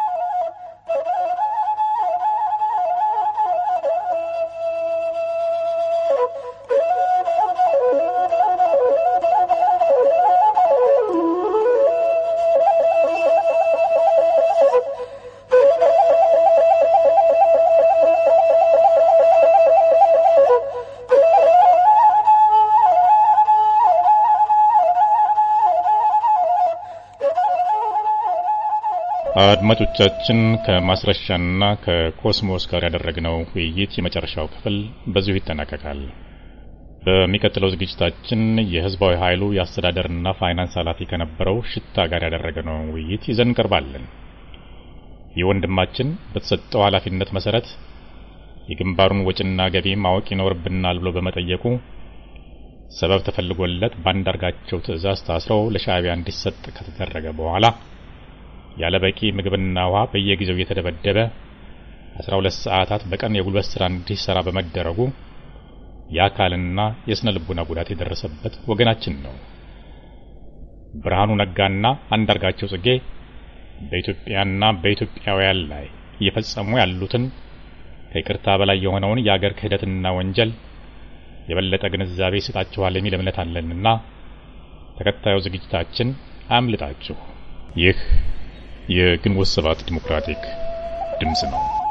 አድማጮቻችን ከማስረሻና ከኮስሞስ ጋር ያደረግነው ውይይት የመጨረሻው ክፍል በዚሁ ይጠናቀቃል። በሚቀጥለው ዝግጅታችን የህዝባዊ ኃይሉ የአስተዳደርና ፋይናንስ ኃላፊ ከነበረው ሽታ ጋር ያደረግነው ውይይት ይዘን እንቀርባለን። ይህ ወንድማችን በተሰጠው ኃላፊነት መሰረት የግንባሩን ወጪና ገቢ ማወቅ ይኖርብናል ብሎ በመጠየቁ ሰበብ ተፈልጎለት በአንዳርጋቸው ትዕዛዝ ታስረው ለሻዕቢያ እንዲሰጥ ከተደረገ በኋላ ያለ በቂ ምግብና ውሃ በየጊዜው እየተደበደበ 12 ሰዓታት በቀን የጉልበት ስራ እንዲሰራ በመደረጉ የአካልና የስነ ልቡና ጉዳት የደረሰበት ወገናችን ነው። ብርሃኑ ነጋና አንዳርጋቸው ጽጌ በኢትዮጵያና በኢትዮጵያውያን ላይ እየፈጸሙ ያሉትን ከይቅርታ በላይ የሆነውን የአገር ክህደትና ወንጀል የበለጠ ግንዛቤ ይሰጣችኋል የሚል እምነት አለንና ተከታዩ ዝግጅታችን አያምልጣችሁ። ይህ የግንቦት ሰባት ዲሞክራቲክ ድምፅ ነው።